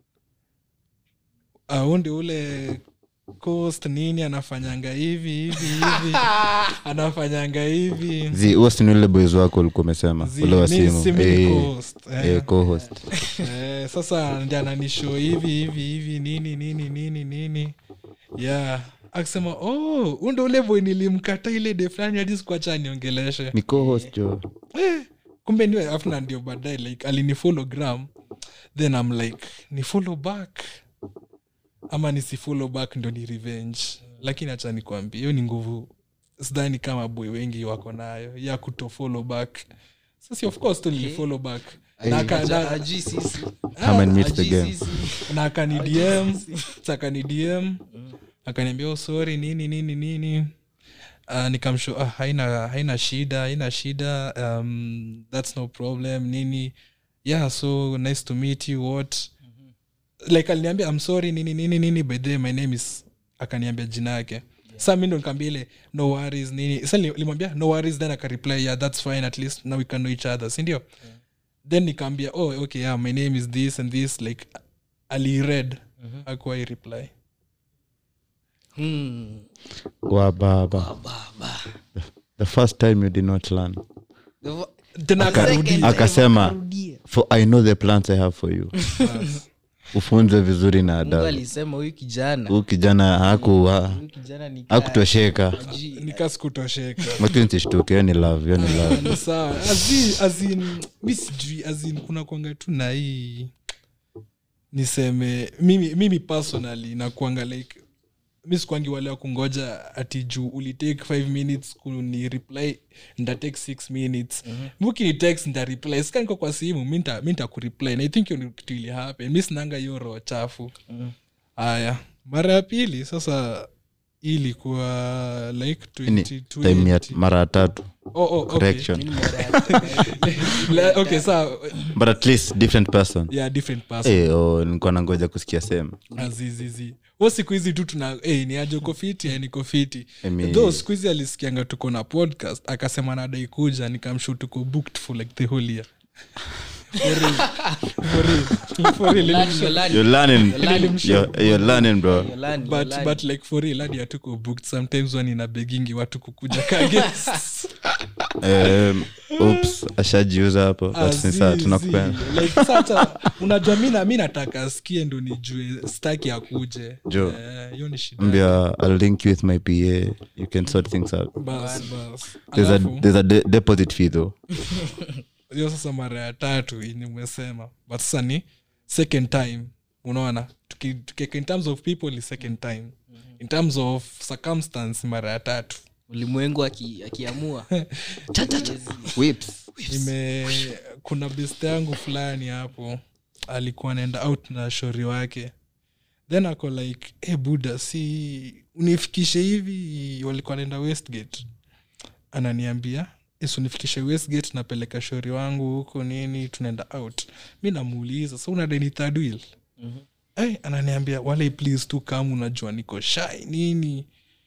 Ah, huu ndio ule coast nini anafanyanga hivi hivi hivi anafanyanga hivi zi huo si ni ule boys wako ulikuwa umesema Zi- ule wa mi- simu si mi ni Eh, co-host, eh. eh, co-host. Eh, sasa ndi ananisho hivi hivi hivi nini nini nini nini yeah akisema oh huu ndio ule boy nilimkata ile de fulani hadi sikuacha niongeleshe ni co-host jo eh, kumbe niwe afna ndio baadaye like alinifollow gram then i'm like ni follow back ama nisifollow back ndo ni revenge lakini hacha nikwambia hiyo ni nguvu sidhani kama boy wengi wako nayo ya kutofollow back sasi of course tu nilifollow back na, aka- Aja- na, ajui sisi Come and meet the Ajui game. sisi. na akani dm sa akani dm akaniambia oh, sorry nini nini nini uh, nikamsho ah, haina haina shida haina shida um, that's no problem nini yeah so nice to meet you what like aliniambia i'm sorry nini nini nini by the way, my name is akaniambia jina yake sa mi ndo nikaambia ile no worries nini sa li- limwambia no worries then akareply yeah that's fine at least now we can know each other sindio then nikaambia oh okay yeah my name is this and this like aliread mm-hmm. akuwai reply Hmm. wa baba Baba. the first time you did not learn The vo- tena Second akarudi time akasema akarudia. for i know the plans i have for you ufunze vizuri na mungu adabu alisema huyu kijana huu kijana haku huyu kijana ni kaa- hakutosheka ajui- nikaskutoseka lakini sishtuke hiyo ni love hiyo ni love ni sawa Azin- azin mi sijui azin kuna kwanga tu na hii niseme mimi, mimi personally nakwanga like mi sikwangi wale wa kungoja ati juu ulitake 5 minutes kuni reply ndatake 6 minutes mm-hmm. mukini text nda reply sikaniko kwa simu mi nta- mi ntakureply na i think hiyo ni kitu ili happen mi sinanga hiyo roho chafu haya mara ya pili sasa hii ilikuwa like ni 20, time ya 20. mara ya tatu Oh, oh, okay. correction Mimi mara ya- La- okay sawa but at least different person yeah different person Eh, oh, nilikuwa nangoja kusikia sema azizizi wo siku hizi tu tuna hey, ni aje uko fiti eh, niko fiti Emi- though siku hizi alisikianga tuko na podcast akasema nadai kuja nikamshu tuko booked for like the whole year For real. For real. For real. Learn, you're learning. you're learning learning. you're, you're learning bro You're learning, you're but, learning. but like for real hadi hatuko booked sometimes wani na begingi watu kukuja ka guests. um, oops ashajiuza hapo but ni sawa Azizi. tunakupenda Like, sasa unajua mi na- mi nataka askie ndo nijue staki akuje Jo. Eh, hiyo ni shida mbia i'll link you with my pa you can sort things out bas bas there's a, Alafu- there's a de- deposit fee though hiyo sasa mara ya tatu ini umesema but sasa ni second time unaona Tuki- tukiweka in terms of people ni second time in terms of circumstance mara ya tatu ulimwengu aki- akiamua whips ime kuna best yangu fulani hapo alikuwa anaenda out na shori wake then ako like e buda si unifikishe hivi walikuwa naenda westgate ananiambia "Yes, unifikishe westgate napeleka shori wangu huko nini tunaenda out mi namuuliza sa unadeni third wheel Ay, ananiambia wale please tu kama unajua niko shai nini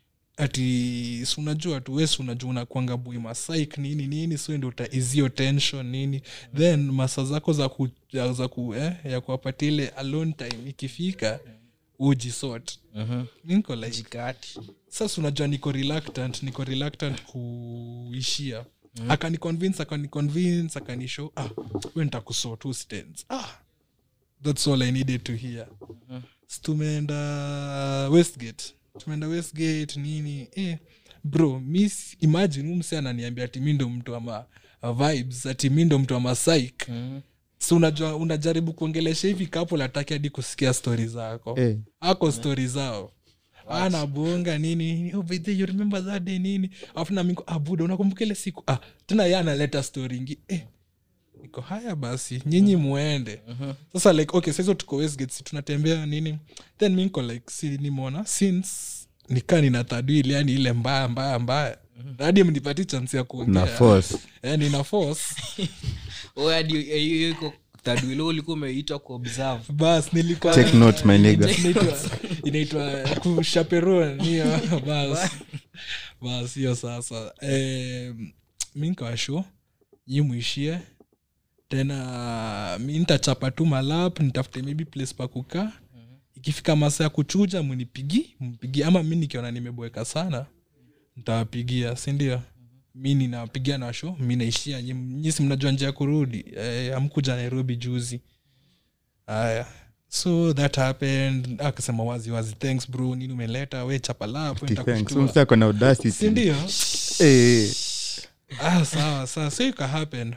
ati si unajua tu wesi unajua unakwanga bui masaik nini nini so ndo utaizio tension nini then masa zako za ku, ya- za ku, eh, ya kuwapatia ile alone time ikifika ujisort niko like jikati sasa unajua niko reluctant niko reluctant kuishia mm. akaniconvince akaniconvince akanishow ah we nitakusort who stands ah that's all i needed to hear mm. tumeenda westgate tumeenda westgate nini eh, bro miss imagine huu mse ananiambia ati mi ndo mtu ama vibes ati mi ndo mtu ama psych Mhm. so unajua unajaribu kuongelesha hivi kapo lataki hadi kusikia stori zako Eh. ako stori zao anabonga nini nini, oh, by the way, you remember that day nini afu na mingo abuda unakumbuka ile siku ah, tena ye analeta stori ingi eh, niko haya basi nyinyi muende sasa like okay saizo tuko westgate si tunatembea nini then mi niko like si nimeona since nikaa nina tadwili yani ile mbaya mbaya mbaya hadi mnipati chance ya na kuongea force Eh, nina force Wewe hadi hiyo- hiyo iko third wheel, wewe ulikuwa umeitwa kuobserve bas nilikuwa take note my nigga inaitwa inaitwa kushaperon hiyo bas bas hiyo sasa eh, mi nkawasho nyi mwishie tena mi ntachapa tu malap nitafute maybe place pa kukaa ikifika masa ya kuchuja munipigi mpigi ama mi nikiona nimeboeka sana ntawapigia sindio mi ninawapigia na sho mi naishia nyi- nyi si mnajua njia ya kurudi eh, amkuja nairobi juzi aya so that happened akasema wazi wazi thanks bro nini umeleta we chapalapo msa kona audacity sindio Eh, ah, sawa sawa so ika happen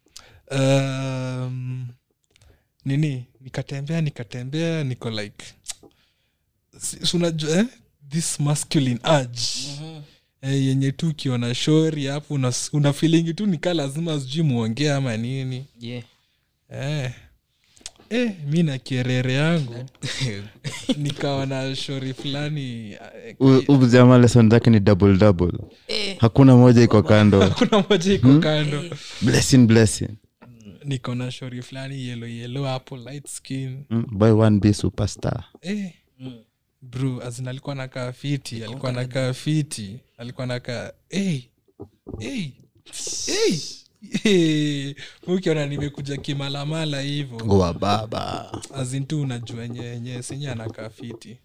um, nini nikatembea nikatembea niko like si- si unajua eh? this masculine urge eh, yenye tu ukiona shori hapo una, una feelingi tu nikaa lazima sijui muongee ama nini yeah. eh. Eh, mi na kierere yangu nikawa na shori fulani eh, u- huyu jamaa lesson zake ni double double hakuna moja iko kando kuna moja iko kando blessing blessing niko na shori fulani yelo yelo hapo light skin mm, boy one be superstar eh. bro azin alikuwa nakaa fiti alikuwa nakaa fiti alikuwa nakaa hey. hey. hey. hey. ukiona nimekuja kimalamala hivo goa baba azin tu unajua enye senye anakaa fiti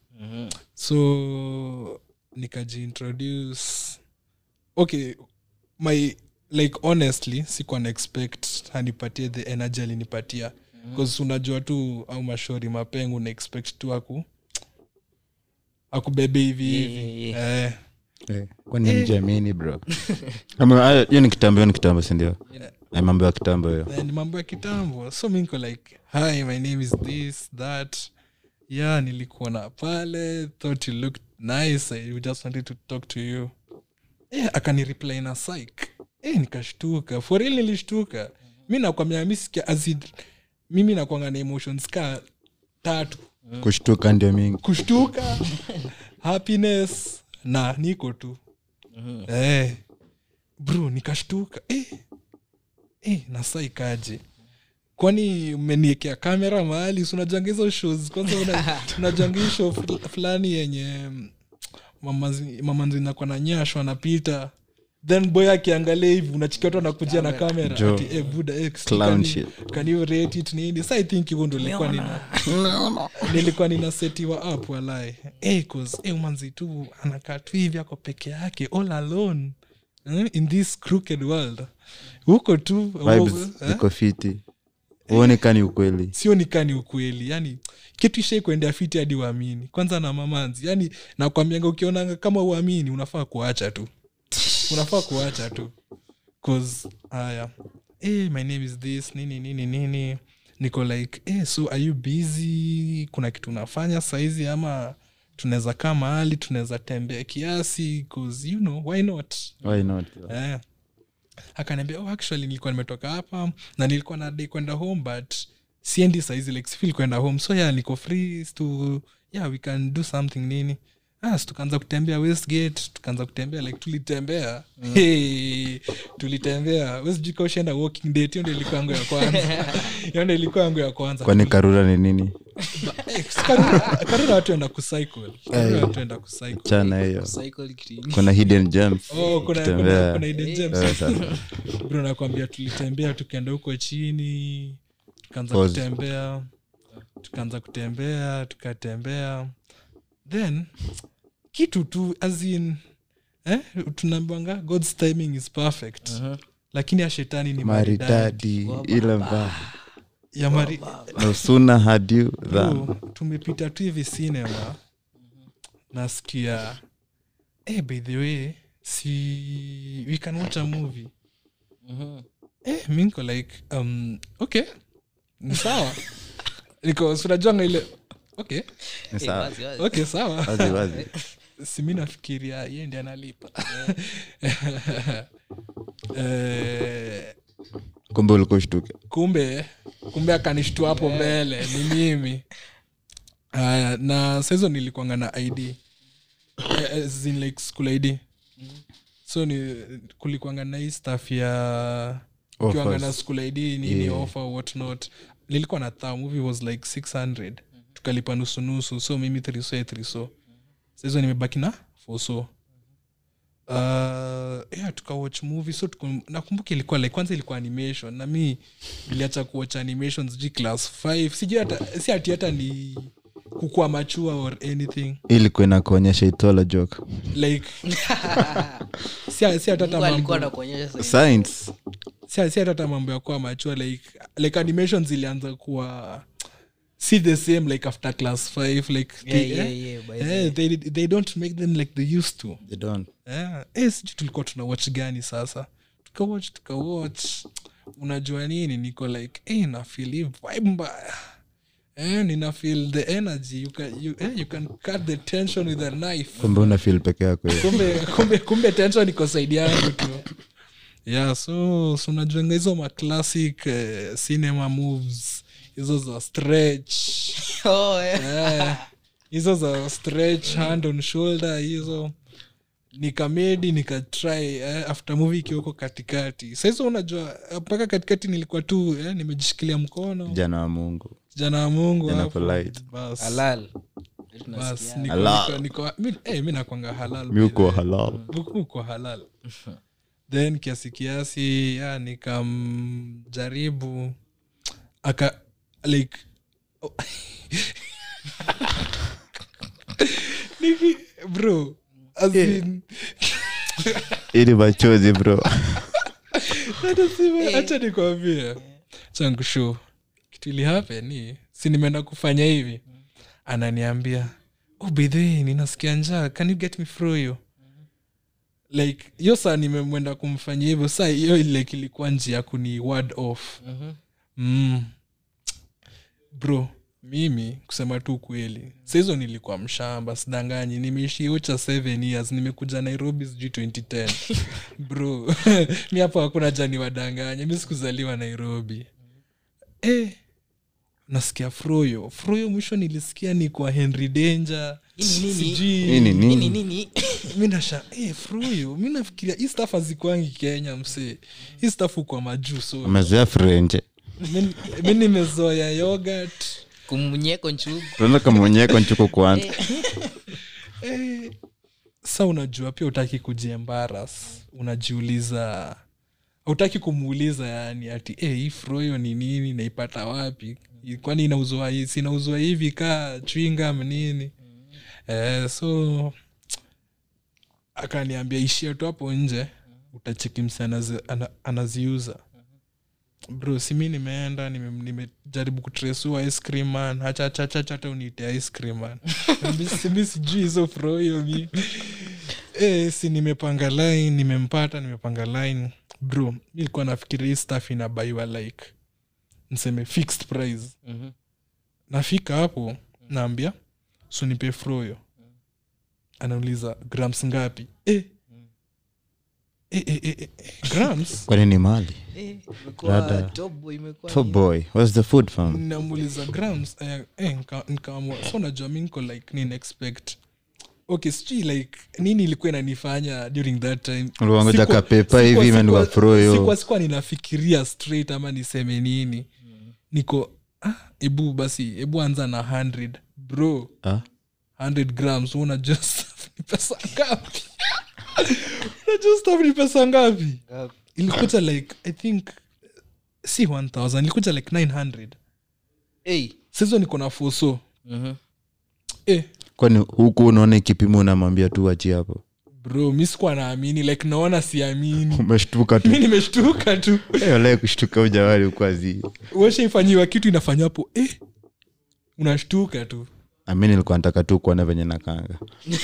so nikajiintroduce okay my like honestly sikuwa na expect anipatie the energy alinipatia bcause unajua tu au mashori mapengu na expect tu aku akubebe hivi hivi Yeah, eh, Eh, kwani mjamini bro Ama, hayo- hiyo ni kitambo hiyo ni kitambo sindio Ay, mambo ya kitambo hiyo eh, ni mambo ya kitambo so mi niko like hi my name is this that yeah nilikuona pale thought you looked nice i just wanted to talk to you eh, akanireply na psych eh, nikashtuka for real nilishtuka mi nakwambia mi sikia azid mimi nakwanga na emotions ka tatu kushtuka ndio mingi kushtuka happiness na niko tu eh, bro nikashtuka eh, eh, nasa ikaje kwani mmeniekea kamera mahali si unajanga hizo shows kwanza una- unajanga hii show ful- fulani yenye mm, mamazi- mamanzi nakwa na nyasho anapita then boy akiangalia hivi unachikia watu anakujia na kamera Jo. ati, eh, buda eh, Clown can you- shit. can you rate it nini sa i think hivyo ndo ilikuwa nina nilikuwa ninasetiwa up walai hey, cause hey, manzi tu anakaa tu hivi ako peke yake all alone eh, in this crooked world huko tu vibes eh, ziko fiti uone kani ukweli sio nikani ukweli yani kitu ishai kuendea fiti hadi uamini kwanza na mamanzi yani nakwambianga ukionanga kama uamini unafaa kuacha tu unafaa kuacha tu cause haya hey, my name is this nini nini nini niko like hey, so are you busy kuna kitu unafanya saizi ama tunaweza kaa mahali tunaweza tembea kiasi cause you know why not why not eh. akaniambia oh, actually nilikuwa nimetoka hapa na nilikuwa nadai kwenda home but siendi saizi like sifil kwenda home so yeah niko free to yeah we can do something nini ah, so tukaanza kutembea westgate tukaanza kutembea like tulitembea mm. hey, tulitembea wesjuka ushaenda walking date hiyo ndo ilikuwa yangu ya kwanza hiyo ndo ilikuwa yangu ya kwanza kwani karura ni nini Eh, Karura- karura watu enda kucycle karura watu enda kucycle chana hiyo Cycle kitu. kuna hidden gems Oh, kuna, kuna, Kutembea. kuna hidden gems. Eh, sasa. bro nakwambia tulitembea tukaenda huko chini tukaanza Pause. kutembea tukaanza kutembea tukatembea then kitu tu as in eh, tunaambwanga god's timing is perfect lakini ya shetani ni maridadi maridadi ile mba ya mari no sooner had you than Bro, tumepita tu hivi cinema nasikia eh, by the way si we can watch a movie eh, mi niko like um, okay ni sawa niko sinajuanga ile okay ni Eh, sawa wazi, wazi. okay sawa wazi wazi simi nafikiria ye ndi analipa eh, kumbe ulikushtuka kumbe kumbe akanishtua hapo mbele ni mimi haya na saizo nilikuanga na id Eh, as in like school id so ni kulikwanga na hii staff ya ukiwanga na school id nini Yeah. offer what not nilikuwa na thaa movie was like 600 tukalipa nusunusu so mimi thriso ya thriso sahizo nimebaki na foso uh, yeah, tukawatch movie so tuku, nakumbuka ilikuwa like kwanza ilikuwa animation na mi iliacha kuwatch animation sijui class 5 sijui hata si ati hata ni kukua machua or anything ilikuwa inakuonyesha itola joke like si si hata hata Mungu alikuwa mambo anakuonyesha sasa. science si si hata hata mambo ya kuwa machua like like animation zilianza kuwa si the same like after class 5 like Yeah, they, yeah, eh, yeah, by eh, they, they don't make them like they used to they don't yeah. eh, sijui tulikuwa tuna watch gani sasa tukawatch tukawatch unajua nini niko like eh, na feel hii vibe mbaya eh, nina feel the energy you can, you, eh, you can cut the tension with a knife kumbe una feel peke yako hiyo. kumbe kumbe kumbe tension iko saidi yangu tu yeah so so unajuanga hizo maclassic uh, cinema moves hizo za stretch Oh, yeah. Eh, hizo za stretch hand on shoulder hizo nikamedi nikatry eh, after movie ikiweko katikati sahizo unajua eh, mpaka katikati nilikuwa tu eh, nimejishikilia mkono jana wa mungu jana wa mungu Jana hapo. polite. Bas, Halal. bas, Tunasikia. niko- Halal. niko- niko- mi- eh, mi nakwanga halal mi uko by the way. halal Huku uko halal then kiasi kiasi ya nikamjaribu aka like oh. Niki, bro as in, ili machozi bro hata sime- acha nikwambie chankushu kitu ili happen ni si nimeenda kufanya hivi ananiambia oh by the way ninasikia njaa can you get me froyo like hiyo saa nimemwenda kumfanyia hivyo saa hiyo like ilikuwa njia ya kuni word off Mhm. mm. bro mimi kusema tu kweli sahizo nilikuwa mshamba sidanganyi nimeishi ucha seven years nimekuja nairobi sijui 2010 bro mi hapo hakuna jani wadanganya mi sikuzaliwa nairobi eh, nasikia froyo froyo mwisho nilisikia ni kwa henry danger Ini nini? sijui nini Nini, nini nini? mi nasha eh, fruyo mi nafikiria hii staff hazikwangi kenya msee hii staff kwa majuu so amezoea frenje mi- mi nimezoya yogurt kumnyeko nchugu tunaenda kamonyeko nchuko kwanza eh, sa unajua pia utaki kujiembaras unajiuliza hautaki kumuuliza yani ati eh, hii froyo ni nini naipata wapi kwani inauzwa hii- si inauzwa hivi kaa chwingam nini eh, so akaniambia ishia tu hapo nje utacheki mse anazi, ana, anaziuza bro simi nimeenda nime- nimejaribu kutresua ice cream man hachachachacha hata uniite ice cream man Mi- si- mi sijui hizo froyo mi e, si nimepanga line nimempata nimepanga line bro mi ilikuwa nafikiria hii staff inabaiwa like niseme fixed price Mhm. nafika hapo naambia so nipe froyo anauliza grams ngapi eh. Eh, eh, eh, eh, grams kwani ni mali Eh, imekuwa Rada. top boy, imekuwa top nini? boy what's the food fam namuuliza grams eh, eh, nika- nikaamua so najua mi niko like nina expect okay sijui like nini ilikuwa inanifanya during that time Uliwangoja Sikuwa- kapepa sikuwa- hivi imeandikwa sikuwa- froyo. sikuwa sikuwa ninafikiria straight ama niseme nini niko ah, ebu basi ebu anza na 100 bro Ah? 100 grams unajua stuff ni pesa ngapi unajua stuff ni pesa ngapi Ngapi? ilikuja like i think si 1000 ilikuja like 900 Eh, sizo niko na foso mhm. eh, kwani huku unaona ikipimo unamwambia tu wachi hapo bro mi sikuwa naamini like naona siamini umeshtuka tu mi nimeshtuka tu Eh, walai kushtuka ujawali ukwazi weshaifanyiwa kitu inafanya hapo eh, unashtuka tu ami nilikuwa nataka tu kuona venye nakanga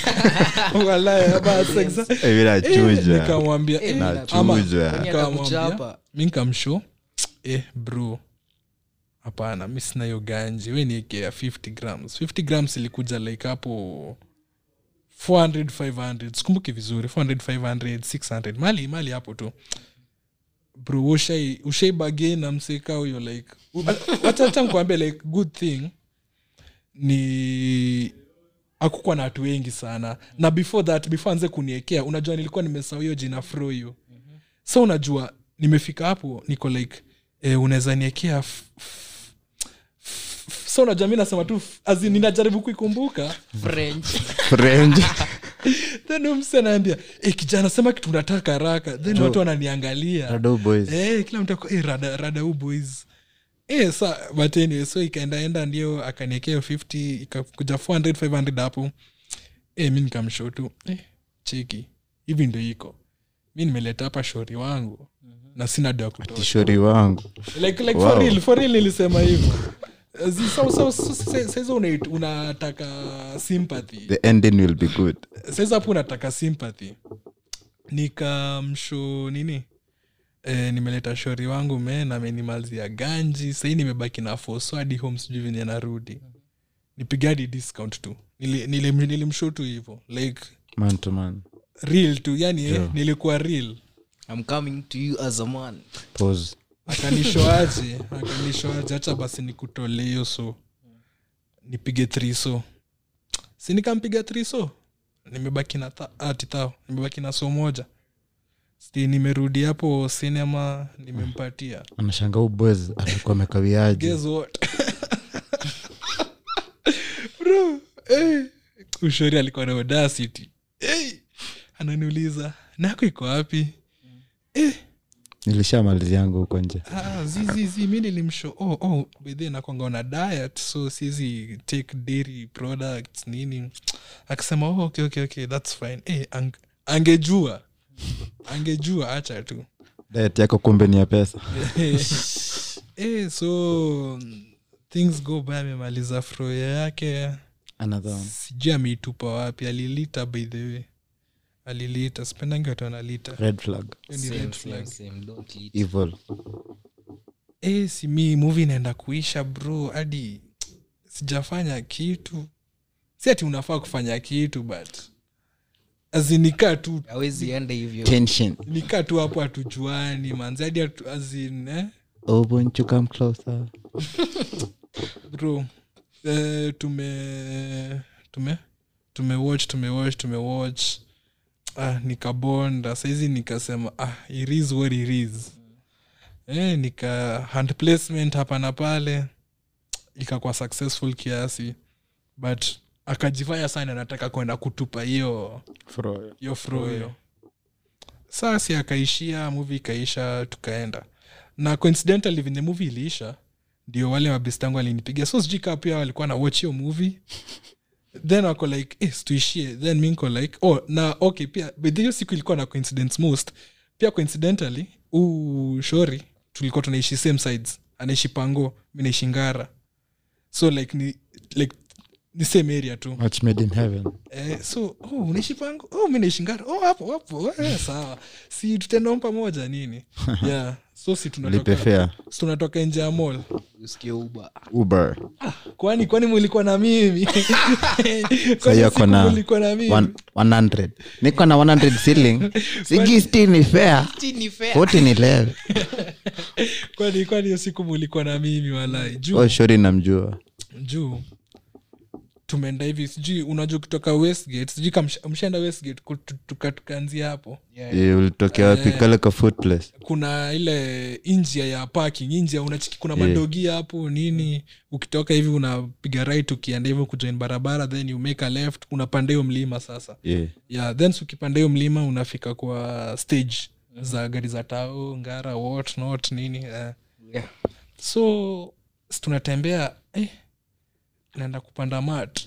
Walai, basi, exa- Eh, vile Eh, achuja nikamwambia eh, ama- nachuja Kwenye nikamwambia, atakuchapa. mi nkamsho eh, bro hapana mi sina hiyo ganji we niekea 50 grams 50 grams ilikuja like hapo 400 500 sikumbuki vizuri 400 500 600 mali mali hapo tu bro ushai ushai bagin na mseka huyo like wachacha nkuambia like good thing ni akukuwa na watu wengi sana na before that before anze kuniekea unajua nilikuwa nimesahau hiyo jina froyo so unajua nimefika hapo niko like eh, unaweza niekea f- f- f- so unajua mi nasema tu f- as in ninajaribu kuikumbuka french French. then mse anaambia e, kijana sema kitu unataka haraka then watu wananiangalia Rado boys. Eh, kila mtu ako, eh, rada, rada huu boys Eh, sa but anyway, so ikaendaenda ndio akaniekea 50 ikakuja 400 500 hapo eh, mi nikamshow tu eh, cheki hivi ndo iko mi nimeleta hapa shori wangu na sina do ya kutosha tishori wangu like, like Wow. for real, for real nilisema hivyo Zi- so- so- so- sa- saizi unait- unataka sympathy the ending will be good saizi hapo unataka sympathy nikamsho nini e, nimeleta shori wangu men amenimalizia ganji sahii nimebaki na foso hadi home sijui venye narudi nipigadi discount tu nilimsho nili, nili nilimshow tu hivo like man to man real tu yani eh, nilikuwa real i'm coming to you as a man pause akanishoaje akanishoaje hacha basi nikutole hiyo so nipige thriso si nikampiga thriso nimebaki na tha- ati thao nimebaki na so moja sti nimerudi hapo sinema nimempatia anashanga huu boys alikuwa amekawiaje guess what bro eh, ushori alikuwa na audacity hey, ananiuliza nako iko wapi eh, nilishamaliziangu huko nje Ah, zizizi mi nilimsho oh, oh, bedhe nakwanga na diet so sizi take dairy products nini akisema oh, okay, okay, okay, thats fine hey, ang, angejua angejua acha tu diet yako kumbe ni ya pesa hey, so things go by amemaliza froya yake another one sijui ameitupa wapi alilita by the way alilita sipendangi watu analita red flag Hiyo ni Same, red same, flag. same. Don't eat. evil e, si mi muvi inaenda kuisha bro hadi sijafanya kitu si ati unafaa kufanya kitu but azinikaa tu hawezi enda hivyo tension nikaa tu hapo hatujuani manzi hadi hatu- as in, eh? oh won't you come closer bro eh, tume tume tumewatch tumewatch tumewatch ah, nikabonda saizi nikasema ah, it is what it is eh, nika hand placement hapa na pale ikakuwa successful kiasi but akajifanya sana anataka kwenda kutupa hiyo Fro- hiyo froyo sasi akaishia muvi ikaisha tukaenda na coincidentally venye muvi iliisha ndio wale mabestangu alinipigia so sijui kaa pia walikuwa na watch hiyo movie then wako like eh, situishie then mi nko like oh na okay pia but hiyo siku ilikuwa na coincidence most pia coincidentally huu shori tulikuwa tunaishi same sides anaishi pango mi naishi ngara so like ni like ni same area tu match made in heaven eh, so oh, unaishi pango oh, mi naishi ngara oh, hapo hapo eh, sawa si tutaenda pamoja nini yeah so si lipe tunatoka fare si tunatoka nje ya mall usikie uba uber kwani kwani mulikuwa na mimi Kwani Sahi ako siku na mulikuwa na mimi one- 100 niko na 100 ceiling sigisti ni fair 40 ni level kwani kwani hiyo siku mulikuwa na mimi walai juu oh shori namjua juu tumeenda hivi sijui unajua kutoka westgate sijui kama msha- mshaenda westgate ku- tu- tuka- tukaanzia hapo Eh, ulitokea wapi kale ka food place kuna ile njia ya parking njia unachiki kuna madogia hapo nini ukitoka hivi unapiga right ukienda hivyo kujoin barabara then you make a left unapanda hiyo mlima sasa yeah. yeah then si ukipanda hiyo mlima unafika kwa stage za gari za tao ngara what not nini eh. Yeah. so si tunatembea eh, naenda kupanda mat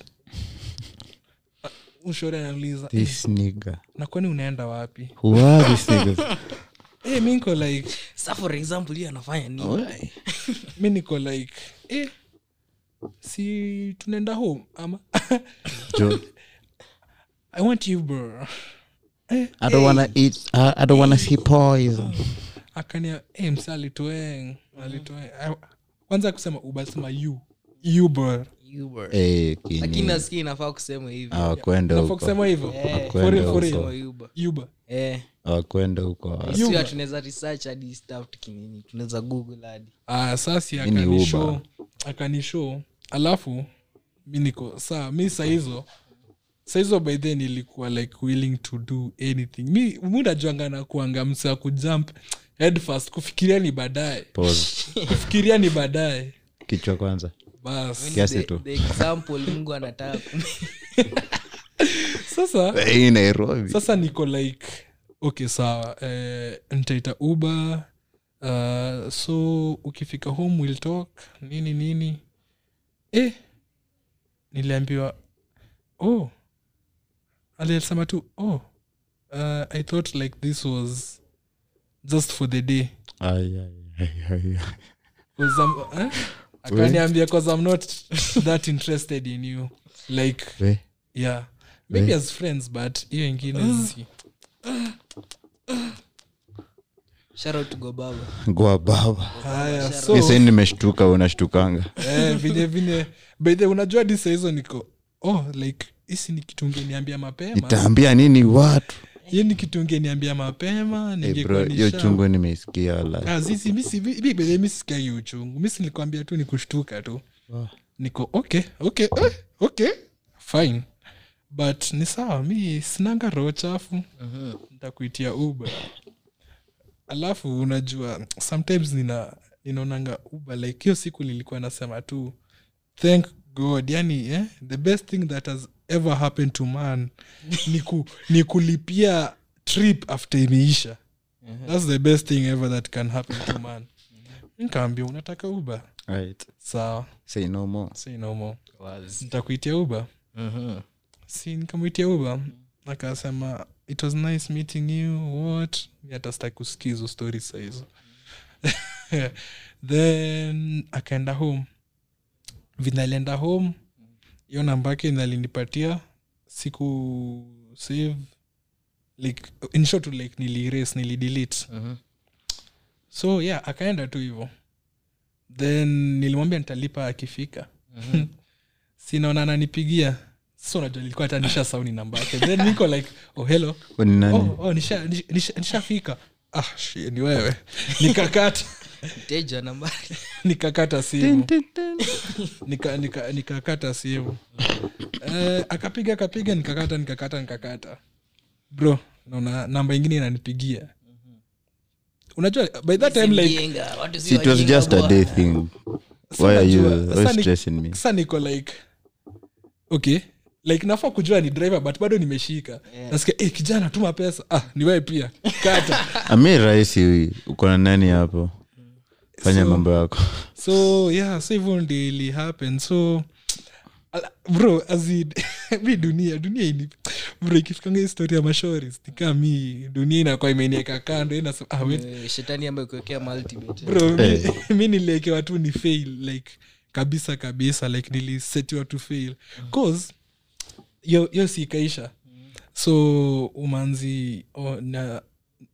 ushori anauliza eh, this nigga na kwani unaenda wapi who are these niggas eh, mi niko like sa for example hiyo anafanya nini mi niko like eh, si tunaenda home ama jo i want you bro eh, i don't wanna eat I, i don't wanna see poison akania eh, msa alitoeng alitoeng Ah, kwanza kusema ubasema you you bro Uber. Eh, lakini kini nasikia inafaa kusema hivi awakwenda nafaa huko kusema hivyo Eh, For real, for Kwenda real. huko. Uber. yuba Eh, awakwenda huko sio tunaweza research hadi stuff tukinini tunaweza google hadi ah, sasi Hii ni akanishow Uber. akanishow alafu mi niko saa mi saa hizo saizo by then ilikuwa like willing to do anything mi munajuanga na kuanga msa kujump head first kufikiria ni baadaye Pause. kufikiria ni baadaye kichwa kwanza bas kiasi the, tu the example mungu anataka kumi- sasa hii nairobi sasa niko like okay sawa eh, ntaita uber uh, so ukifika home we'll talk nini nini eh, niliambiwa oh alisema tu oh uh, i thought like this was just for the day Ai, ai, ai, ai, ai. 'Cause I'm- eh? akaniambia cause i'm not that interested in you like We, yeah maybe as friends but hiyo ingine si Shout out to Gobaba. goa baba haya so mi saini nimeshtuka unashtukanga eh, vile vile bedhe unajua di sahizo niko oh like hisi ni kitu ungeniambia mapema itaambia nini watu hiyo ni kitu ungeniambia mapema hey ningekuwa bro hiyo nisha- chungu nimeisikia wala Ah, sisi mi si- mi- mi bedhe mi sisikiagi uchungu mi silikwambia tu ni kushtuka tu niko okay okay eh, okay fine but ni sawa mi sinanga roho chafu ntakuitia uba alafu unajua sometimes nina ninaonanga uba like hiyo siku nilikuwa nasema tu thank god yani eh, the best thing that has ever happened to man ni, ku, ni kulipia trip after imeisha thats the best thing ever that can happen to man nikaambia unataka uba right. sawa say no more say no more nitakuitia uba si nikamwitia uba akasema it was nice meeting you what Mi hata sitaki kusikia hizo stori sahizo then akaenda home vile alienda home hiyo namba yake nalinipatia siku save like in short like niliras nilidelete so yeah akaenda tu hivo then nilimwambia nitalipa akifika sinaona ananipigia so unajua nilikuwa hata nisha sauni namba yake then niko like oh hello Wewe ni nani oh, oh nisha, nisha, nisha, nishafika ah shi, ni wewe nikakata Mteja nambari. nikakata simu nika, nika, nikakata simu eh, akapiga akapiga nikakata nikakata nikakata bro naona namba ingine inanipigia unajua by that time like Mjinga, watu si See, it was wajinga just a bwana. day thing why are you Unajua, why sasa ni- stressing me sasa niko like okay like nafaa kujua ni driver but bado nimeshika yeah. nasikia hey, kijana tuma pesa ah ni wewe pia kata ami rahisi uko na nani hapo fanya So- mambo yako so yeah so hivyo ndi ili happen so ala- bro azid mi dunia dunia ini bro ikifikanga historia ya mashoris nikaa mi dunia inakuwa imenieka kando inasema ah, wait, Eh, shetani ambaye kuwekea multibet. bro mi, Eh. mi niliekewa tu ni fail like kabisa kabisa like nilisetiwa to fail cause yo, yo si ikaisha so umanzi oh, na,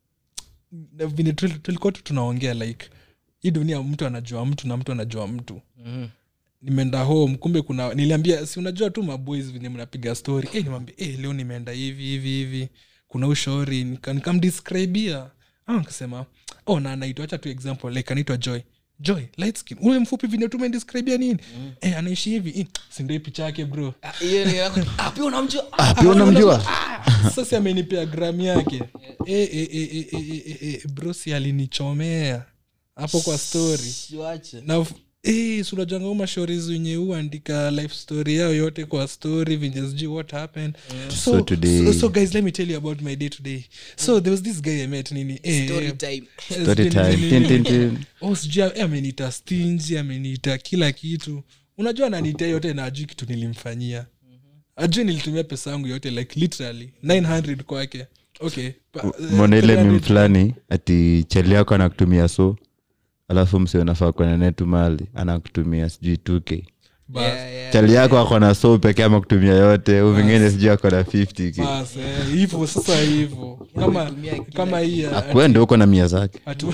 na vile tul- tulikuwa tu tunaongea like hii dunia mtu anajua mtu na mtu anajua mtu Mhm. nimeenda home kumbe kuna niliambia si unajua tu maboys venye mnapiga story hey, nimwambia hey, leo nimeenda hivi hivi hivi kuna ushauri nika- nikamdescribia ah, nikasema oh na anaitwa acha tu example like anaitwa joy joy light skin ule mfupi vile tumedescribia nini mm. eh, anaishi hivi eh, si ndio hii picha yake bro Ah, hiyo ni yako. Ah, pia unamjua Ah, pia unamjua sasa amenipea gram yake eh, eh, eh, eh, eh, eh, eh, bro si alinichomea hapo kwa story Tuache. na eh, si unajanga umashorizi wenye huandika life story yao yote kwa story venye sijui what happened so, So today- so, so guys let me tell you about my day today so there was this guy i met nini eh, Story eh, time. eh, Story sijui time. nini, Tin, nini. tin, tin. oh sijui eh, ameniita stingy ameniita kila kitu unajua ananiita yote na ajui kitu nilimfanyia ajui nilitumia pesa yangu yote like literally 900 kwake okay pa- eh, mona ile 300 mim fulani ati chali yako anakutumia so alafu msi unafaa kwenda netu mali anakutumia sijui 2k bas. Yeah, yeah. chali yako ako na so pekee ama kutumia yote u vingine sijui ako na 50k Bas, eh, hivyo sasa hivyo kama Umetumia kila kama hii ya- akwende huko na mia zake atu-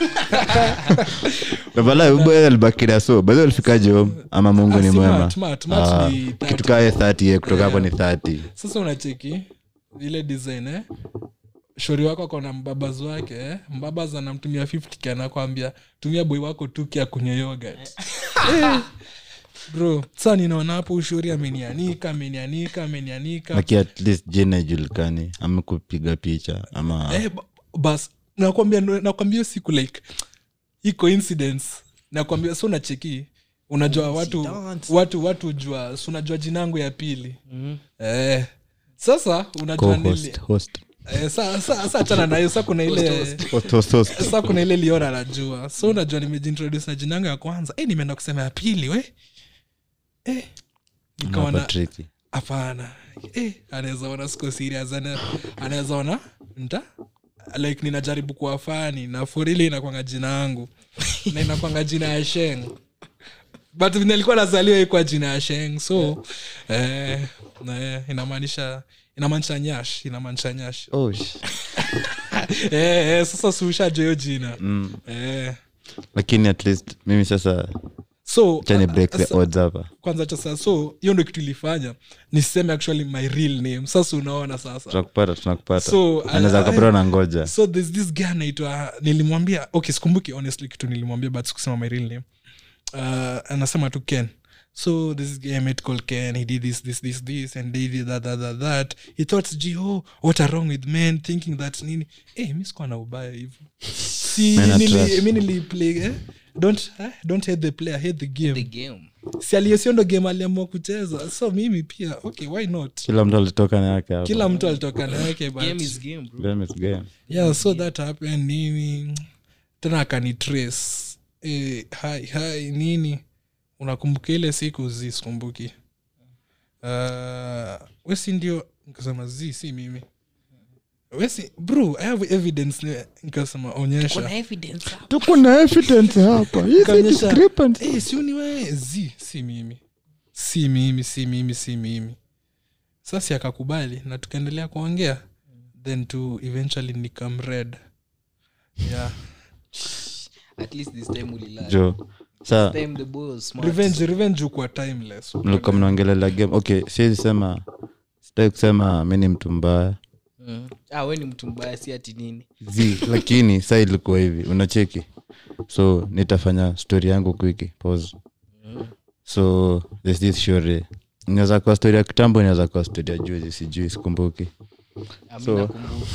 navala ubo alibakira so bahi alifikaje home ama mungu Ah, ni si mwema mat, mat, mat Ah, ni 30. kitu kae 30 ye kutoka hapo ni 30 sasa unacheki ile design eh? shori wako akona mbabaz wake eh? mbabaz anamtumia 50 anakwambia tumia boi wako tuki akunywa yogurt Eh, bro sa ninaona hapo ushuri amenianika amenianika amenianika laki at least jina ijulikani ama kupiga picha ama eh, ba- bas nakwambia nakwambia hiyo siku like hii coincidence nakwambia so unacheki unajua watu watu watu jua si unajua jinangu ya pili eh, sasa unajua nili, co-host host eh, sa, sa, sa achana nayo sa kuna ile host host host sa kuna ile liora najua so unajua nimejintroduce na jinangu ya kwanza eh, nimeenda kusema ya pili we eh, nikaona Hapa tricky. hapana eh, anaweza ona siko serious ana- anaweza ona nta like ninajaribu kuwa fani na forili inakwanga jina yangu na inakwanga jina ya sheng but vile nilikuwa nazaliwa ikwa jina ya sheng so eh, na, eh, inamaanisha inamaanisha nyash inamaanisha nyash Oh, sh- eh, eh, sasa suushajo hiyo jina mm. eh, lakini at least mimi sasa so chani break the sa- odds hapa kwanza sasa so hiyo ndo kitu ilifanya niseme actually my real name sasa unaona sasa tunakupata tunakupata So, anaweza I- kapata na ngoja so there's this guy anaitwa nilimwambia okay sikumbuki honestly kitu nilimwambia but sikusema my real name uh, anasema tu ken so this guy I met called ken he did this this this this and they did that that that that he thought sijui oh what are wrong with men thinking that nini eh mi sikuwa na ubaya hivyo si Men are nili, trash. mi niliplay eh? don't eh? don't hate the player hate the game the game si aliyesiondo game aliamua kucheza so mimi pia okay why not kila mtu alitoka na yake hapa kila mtu alitoka na yake but game is game bro Game is game. yeah so that happened nini tena akanitrace e, hai hai nini unakumbuka ile siku zi sikumbuki uh, wesi ndio nikasema zi si mimi wesi bro i have evidence ne- nikasema onyesha kuna evidence hapo. tuko na evidence hapa Hizi Kaonyesha, discrepancy. "Eh, si ni wewe zi si mimi si mimi si mimi si mimi sasi akakubali na tukaendelea kuongea then to eventually nikam red yeah at least this time ulilala jo sa time the boy was smart revenge revenge ukuwa timeless mlikuwa mnaongelela game okay siwezi sema sitaki kusema mi ni mtu mbaya mm. ah we ni mtu mbaya si ati nini zi lakini saa ilikuwa hivi unacheki so nitafanya story yangu kwiki pause so there's this shore inaweza kuwa story ya kitambo inaweza kuwa story ya juzi sijui sikumbuki Ah, mi So- nakumbuka.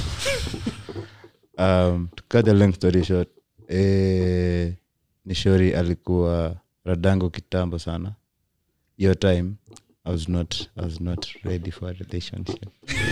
um, to cut the long story short eh, ni shori alikuwa radango kitambo sana hiyo time I was not, I was not ready for a relationship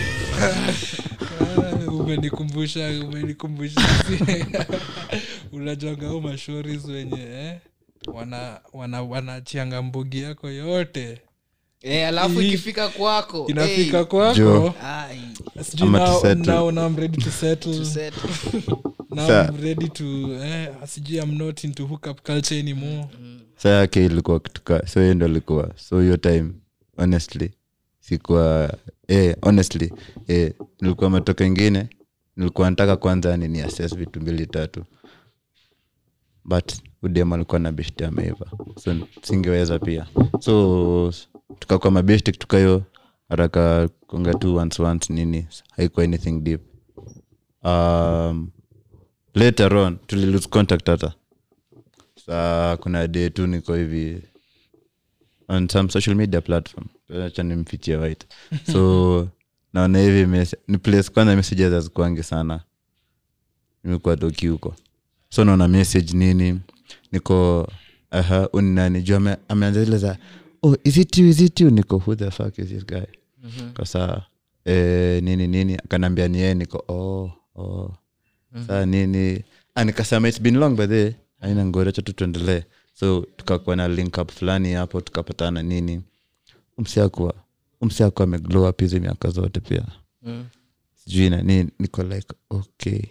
Ah, umenikumbusha umenikumbusha unajuanga au mashoris wenye eh? wana wana wanachianga mbugi yako yote Eh, alafu Hii- ikifika kwako inafika hey, kwako Jo. ai, sijui Ama to now, settle. now, now I'm ready to settle to set. now Sa- I'm ready to eh, sijui I'm not into hookup culture anymore sa yake ilikuwa kituka so hiyo ndo ilikuwa so hiyo time honestly sikuwa eh, honestly eh, nilikuwa matoka ingine nilikuwa nataka kwanza ni ni assess vitu mbili tatu but udem alikuwa na beshti ameiva so singeweza pia so tukakuwa mabeshti kutoka hiyo haraka konga tu once once nini haikuwa anything deep um, later on tulilose contact hata saa kuna day tu niko hivi on some social media platform acha nimfichie white so naona hivi mes- ni place kwanza messages hazikuangi sana nimekuwa toki huko so naona message nini niko aha uni nani juu ame- ameanza zile za oh is it you is it you niko who the fuck is this guy kwa saa eh, nini nini akanaambia ni yeye niko oh oh saa nini ah, nikasema its been long by the aina ngorecha tu tuendelee so tukakuwa na link up fulani hapo tukapatana nini umsiakuwa umsiakuwa ameglow up hizi miaka zote pia Mm. sijui na nini niko like okay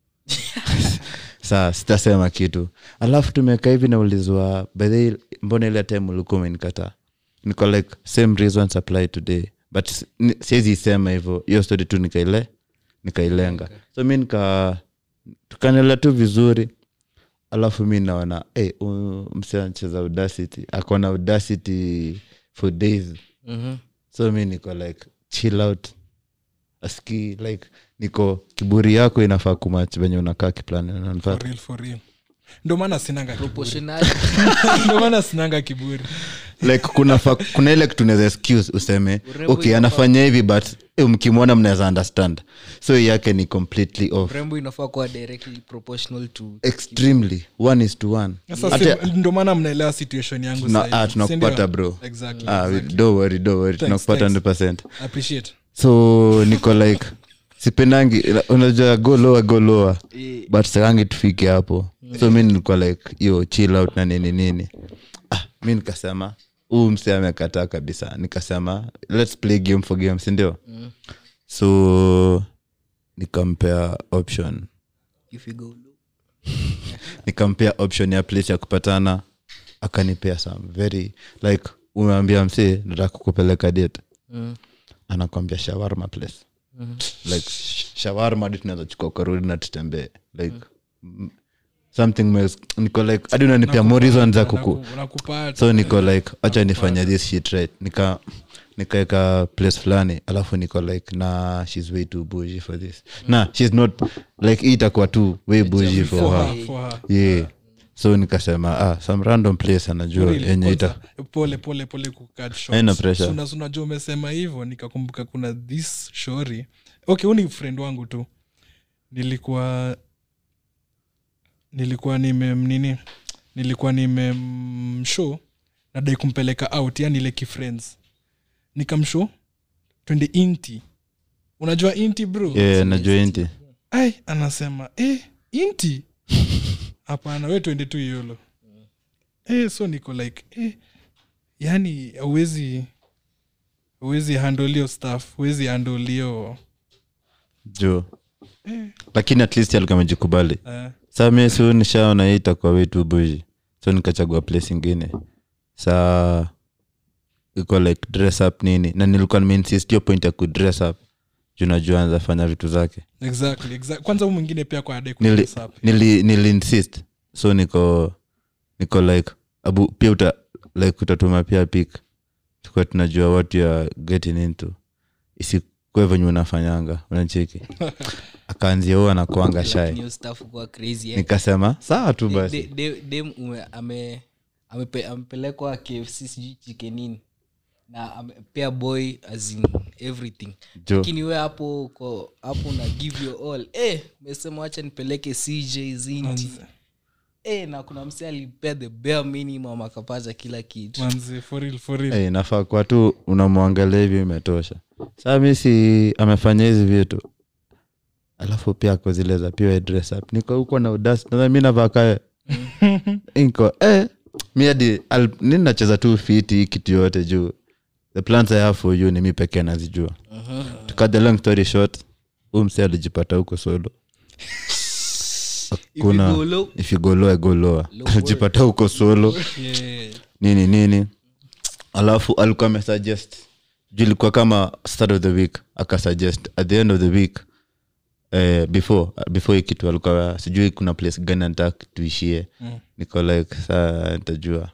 saa sitasema kitu alafu tumeka hivi naulizwa by the way, mbona ile time ulikuwa umenikataa niko like same reasons apply today but s- ni- siwezi sema hivyo hiyo story tu nikaile nikailenga so mi nika tukanela tu vizuri alafu mi naona hey, msi anacheza audacity akona audacity for days Mhm. so mi niko like chill out aski like niko kiburi yako inafaa kumach venye unakaa kiplani for unanipata real, for real. ndo maana sinanga kiburi Proportionality. ndo maana sinanga kiburi like kuna fa, kuna ile kitu unaweza excuse useme Urembo okay inafaa- anafanya hivi but eh, mkimwona mnaweza understand so hii yake ni completely off rembo inafaa kuwa directly proportional to extremely one is to one Sasa Hata- si- ndo maana mnaelewa situation yangu Tuna- sahizi, ah, si tunakupata ndio? bro Exactly, ah, we- exactly. don't worry, don't worry. tunakupata thanks. 100 appreciate so niko like sipendangi unajua go lower go lower Eh. but sakangi tufike hapo so mi nilikuwa like hiyo chill out na nini nini ah, mi nikasema huu mse amekataa kabisa nikasema let's play game for game sindio Mm. so nikampea option if you go low. nikampea option ya place ya kupatana akanipea some very like umeambia msee nataka kukupeleka date Mm. anakwambia shawarma place Mhm. like sh- shawarma hadi tunaweza chukua karudi na tutembee like mm. something mes niko like hadi unanipea more reasons za kuku Naku- nakupata so niko like acha nifanya this shit right nika nikaeka place fulani alafu niko like na shes way too bougie for this na shes not like hii itakuwa tu way bougie for for her her, for her. yeah so nikasema ah some random place anajua Really, yenye ita kwanza, pole pole pole kucut short. Haina pressure. So, na- unajua umesema hivyo nikakumbuka kuna this shori okay huu ni friend wangu tu nilikuwa nilikuwa nime nini nilikuwa nimemshow nadai kumpeleka out yani ile kifriends nikamshow twende inti unajua inti bro yeah najua inti ai anasema eh, inti hapana we twende tu yolo eh, so niko like eh, yani auwezi uwezi handolio staff uwezi handolio juu eh, lakini at least alikuwa amejikubali eh, saa mi si nishaona hii itakuwa wetu buji so nikachagua place ingine saa iko like dress up nini na nilikuwa nimeinsist hiyo point ya kudress up juu najua anza fanya vitu zake exactly, exactly. kwanza huu mwingine pia kwa ade nili, nili, nili insist so niko niko like abu pia uta like utatuma pia pik tukuwa tunajua what you are getting into isikue venye unafanyanga unacheki akaanzia huo anakuanga Lakini shai hiyo stuff kuwa crazy eh. nikasema sawa tu De- basi de- de- dem ume- ame- amepe- amepelekwa kfc sijui chikenini na amepea boy as in everything jo lakini we hapo uko hapo una give your all eh mesema wacha nipeleke cj zinti eh na kuna mse alipea the bare minimum akapata kila kitu manzi for real, for real. hey, nafaa kwa tu unamwangalia hivi imetosha saa mi si amefanya hizi vitu alafu pia ako zile za pia dress up niko huko na udasi na mi navakae niko eh, mi hadi al- nini nacheza tu fiti hii kitu yote juu the plans i have for you ni mi pekee nazijua to cut the long story short huu mse alijipata huko solo If you kuna go low, if you go low, I go lower Low alijipata huko solo Yeah. nini nini alafu alikuwa amesuggest juu ilikuwa kama start of the week akasuggest at the end of the week eh, before before hii kitu alikuwa sijui kuna place gani anataka tuishie Mm. niko like saa nitajua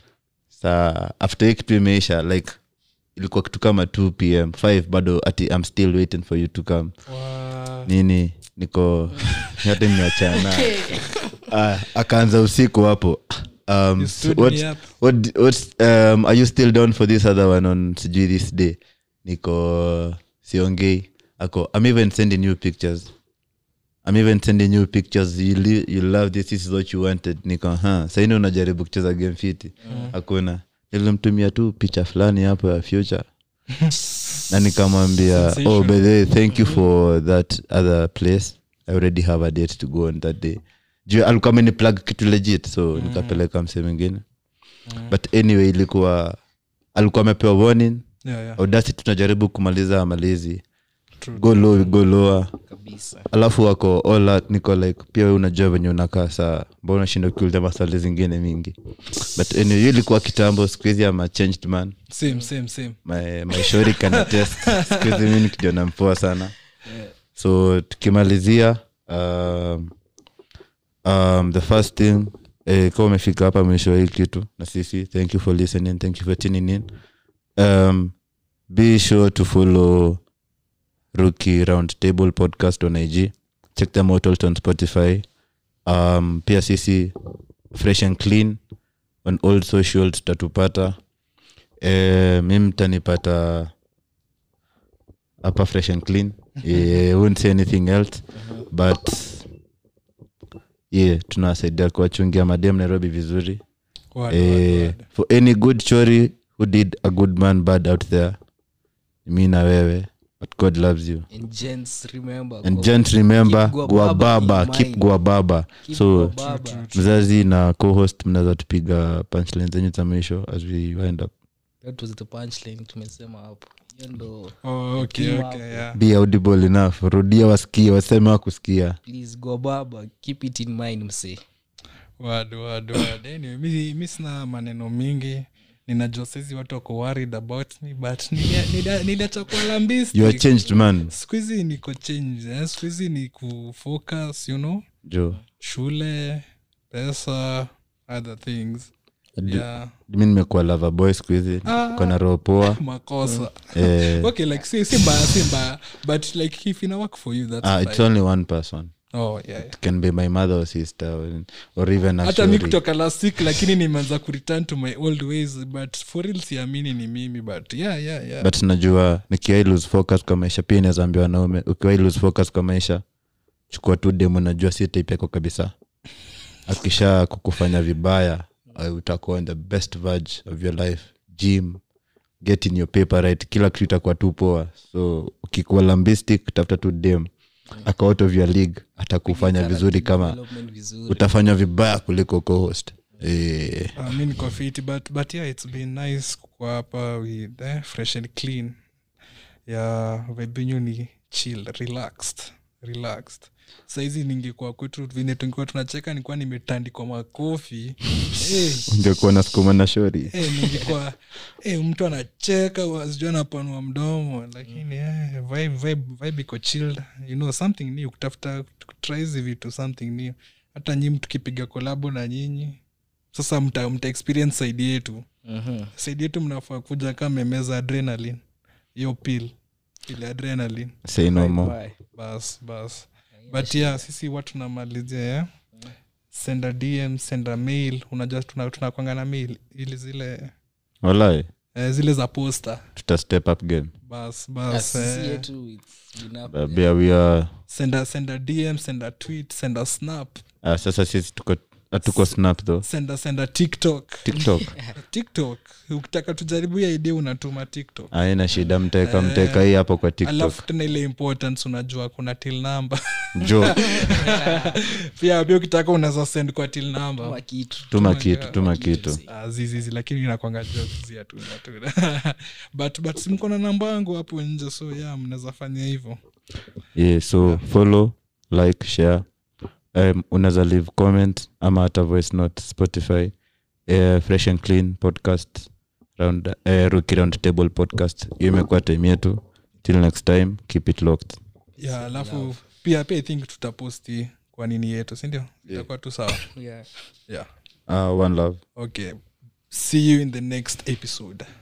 saa after hii kitu imeisha like ilikuwa kitu kama 2 pm 5 bado ati i'm still waiting for you to come Wa- nini niko hata nimeachana Ah, akaanza usiku hapo um, You stood what, me up. what, what, um, are you still down for this other one on sijui this day niko siongei ako i'm even sending you pictures i'm even sending you pictures you, li- you love this this is what you wanted niko ha saini unajaribu kucheza game fiti hakuna nilimtumia tu picha fulani hapo ya future na nikamwambia oh Sensation. by the way thank you for that other place i already have a date to go on that day juu alikuwa ameni plug kitu legit so nikapeleka mse mwingine but anyway ilikuwa alikuwa amepewa warning Yeah, yeah. audacity tunajaribu kumaliza malizi True. go low go lower kabisa alafu wako all out, niko like pia we unajua venye unakaa saa mbona unashinda kuuliza maswali zingine mingi but anyway hiyo ilikuwa kitambo siku hizi ama changed man same same same my, my shori can test siku hizi mi ni kijana mpoa sana so tukimalizia um, um, the first thing eh, kama umefika hapa mwisho wa hii kitu na sisi thank you for listening thank you for tuning in um, be sure to follow rookie round table podcast on ig check them out also on spotify um, pia sisi fresh and clean on all social tutatupata eh, mi mtanipata hapa fresh and clean eh, won't say anything else but yeah tunawasaidia kuwachungia madem nairobi vizuri Word, eh, word, word. for any good story who did a good man bad out there mi na wewe but god loves you and gents remember and go- gent remember keep Guababa guababa in keep mind. guababa keep so Guababa. mzazi na co-host mnaweza tupiga punchline zenyu za mwisho as we wind up that was the punchline tumesema hapo hiyo ndo Oh, okay, Team okay, up. yeah. be audible enough rudia wasikie waseme wa kusikia please go baba keep it in mind msee Word, word, word. Anyway, mi, mi sina maneno mingi ninajua saizi watu wako worried about me but nilia- nilia- niliacha kuwa lambistic. you are changed man siku hizi niko change eh? siku hizi ni kufocus you know jo shule pesa other things yeah. mi nimekuwa lava boy siku hizi Ah. kona roho poa makosa eh, okay like si, si mbaya si mbaya but like if ina work for you that's ah, it's fine. only one person oh yeah, yeah. it can be my mother or sister or, or even a hata mi shori. kutoka last week lakini nimeanza kureturn to my old ways but for real siamini ni mimi but yeah yeah yeah but najua nikiwai lose focus kwa maisha pia inazaambia wanaume ukiwai lose focus kwa maisha chukua tu demu najua si type yako kabisa akisha kukufanya vibaya uh, utakuwa in the best verge of your life gym getting your paper right kila kitu itakuwa tu poa so ukikuwa lambistic tafuta tu dem ako out of your league atakufanya vizuri kama Development vizuri utafanywa vibaya kuliko co-host eh, Uh, mi niko fit but, but yeah it's been nice kukua hapa with eh, fresh and clean ya vibinyu ni chill relaxed relaxed saizi ningekuwa kwetu vine tungekuwa tunacheka nikuwa nimetandikwa makofi hey, ungekuwa na sukuma na shori hey, ningekuwa hey, mtu anacheka wasijua anapanua mdomo lakini eh, vibe, vibe, vibe iko chilled you know something new kutafuta kutry hizi vitu something new hata nyi tukipiga kolabo na nyinyi sasa mta, mta experience saidi yetu Mhm. saidi yetu mnafaa kuja kama memeza adrenaline hiyo pil ile adrenaline say no more Bye. bas bas but yeah sisi watu tunamalizia yeah? senda dm senda mail unajua tuna- tunakwanga na mail ili zile walai eh, zile za posta tuta step up game bas Ah, bas sisi eh, yetu it's been up Uh, bia we are senda senda dm senda tweet senda snap uh, sasa sisi tuko hatuko snap though senda senda tiktok tiktok tiktok ukitaka tujaribu ya idea unatuma tiktok aina shida mteka mteka hii hapo kwa tiktok alafu tena ile importance unajua kuna til number jo pia pia ukitaka unaweza send kwa til number Kama kitu tuma kitu tuma kitu Ah, zizizi lakini inakwanga jokes ya tuna tuna but but simko na namba yangu hapo nje so yeah mnaweza fanya hivyo yeah, so follow like share um, unaweza leave comment ama hata voice note spotify uh, fresh and clean podcast round uh, Rookie round table podcast hiyo imekuwa time yetu till next time keep it locked yeah alafu pia pia i think tutaposti kwa nini yetu sindio itakuwa tu sawa yeah yeah uh, one love okay see you in the next episode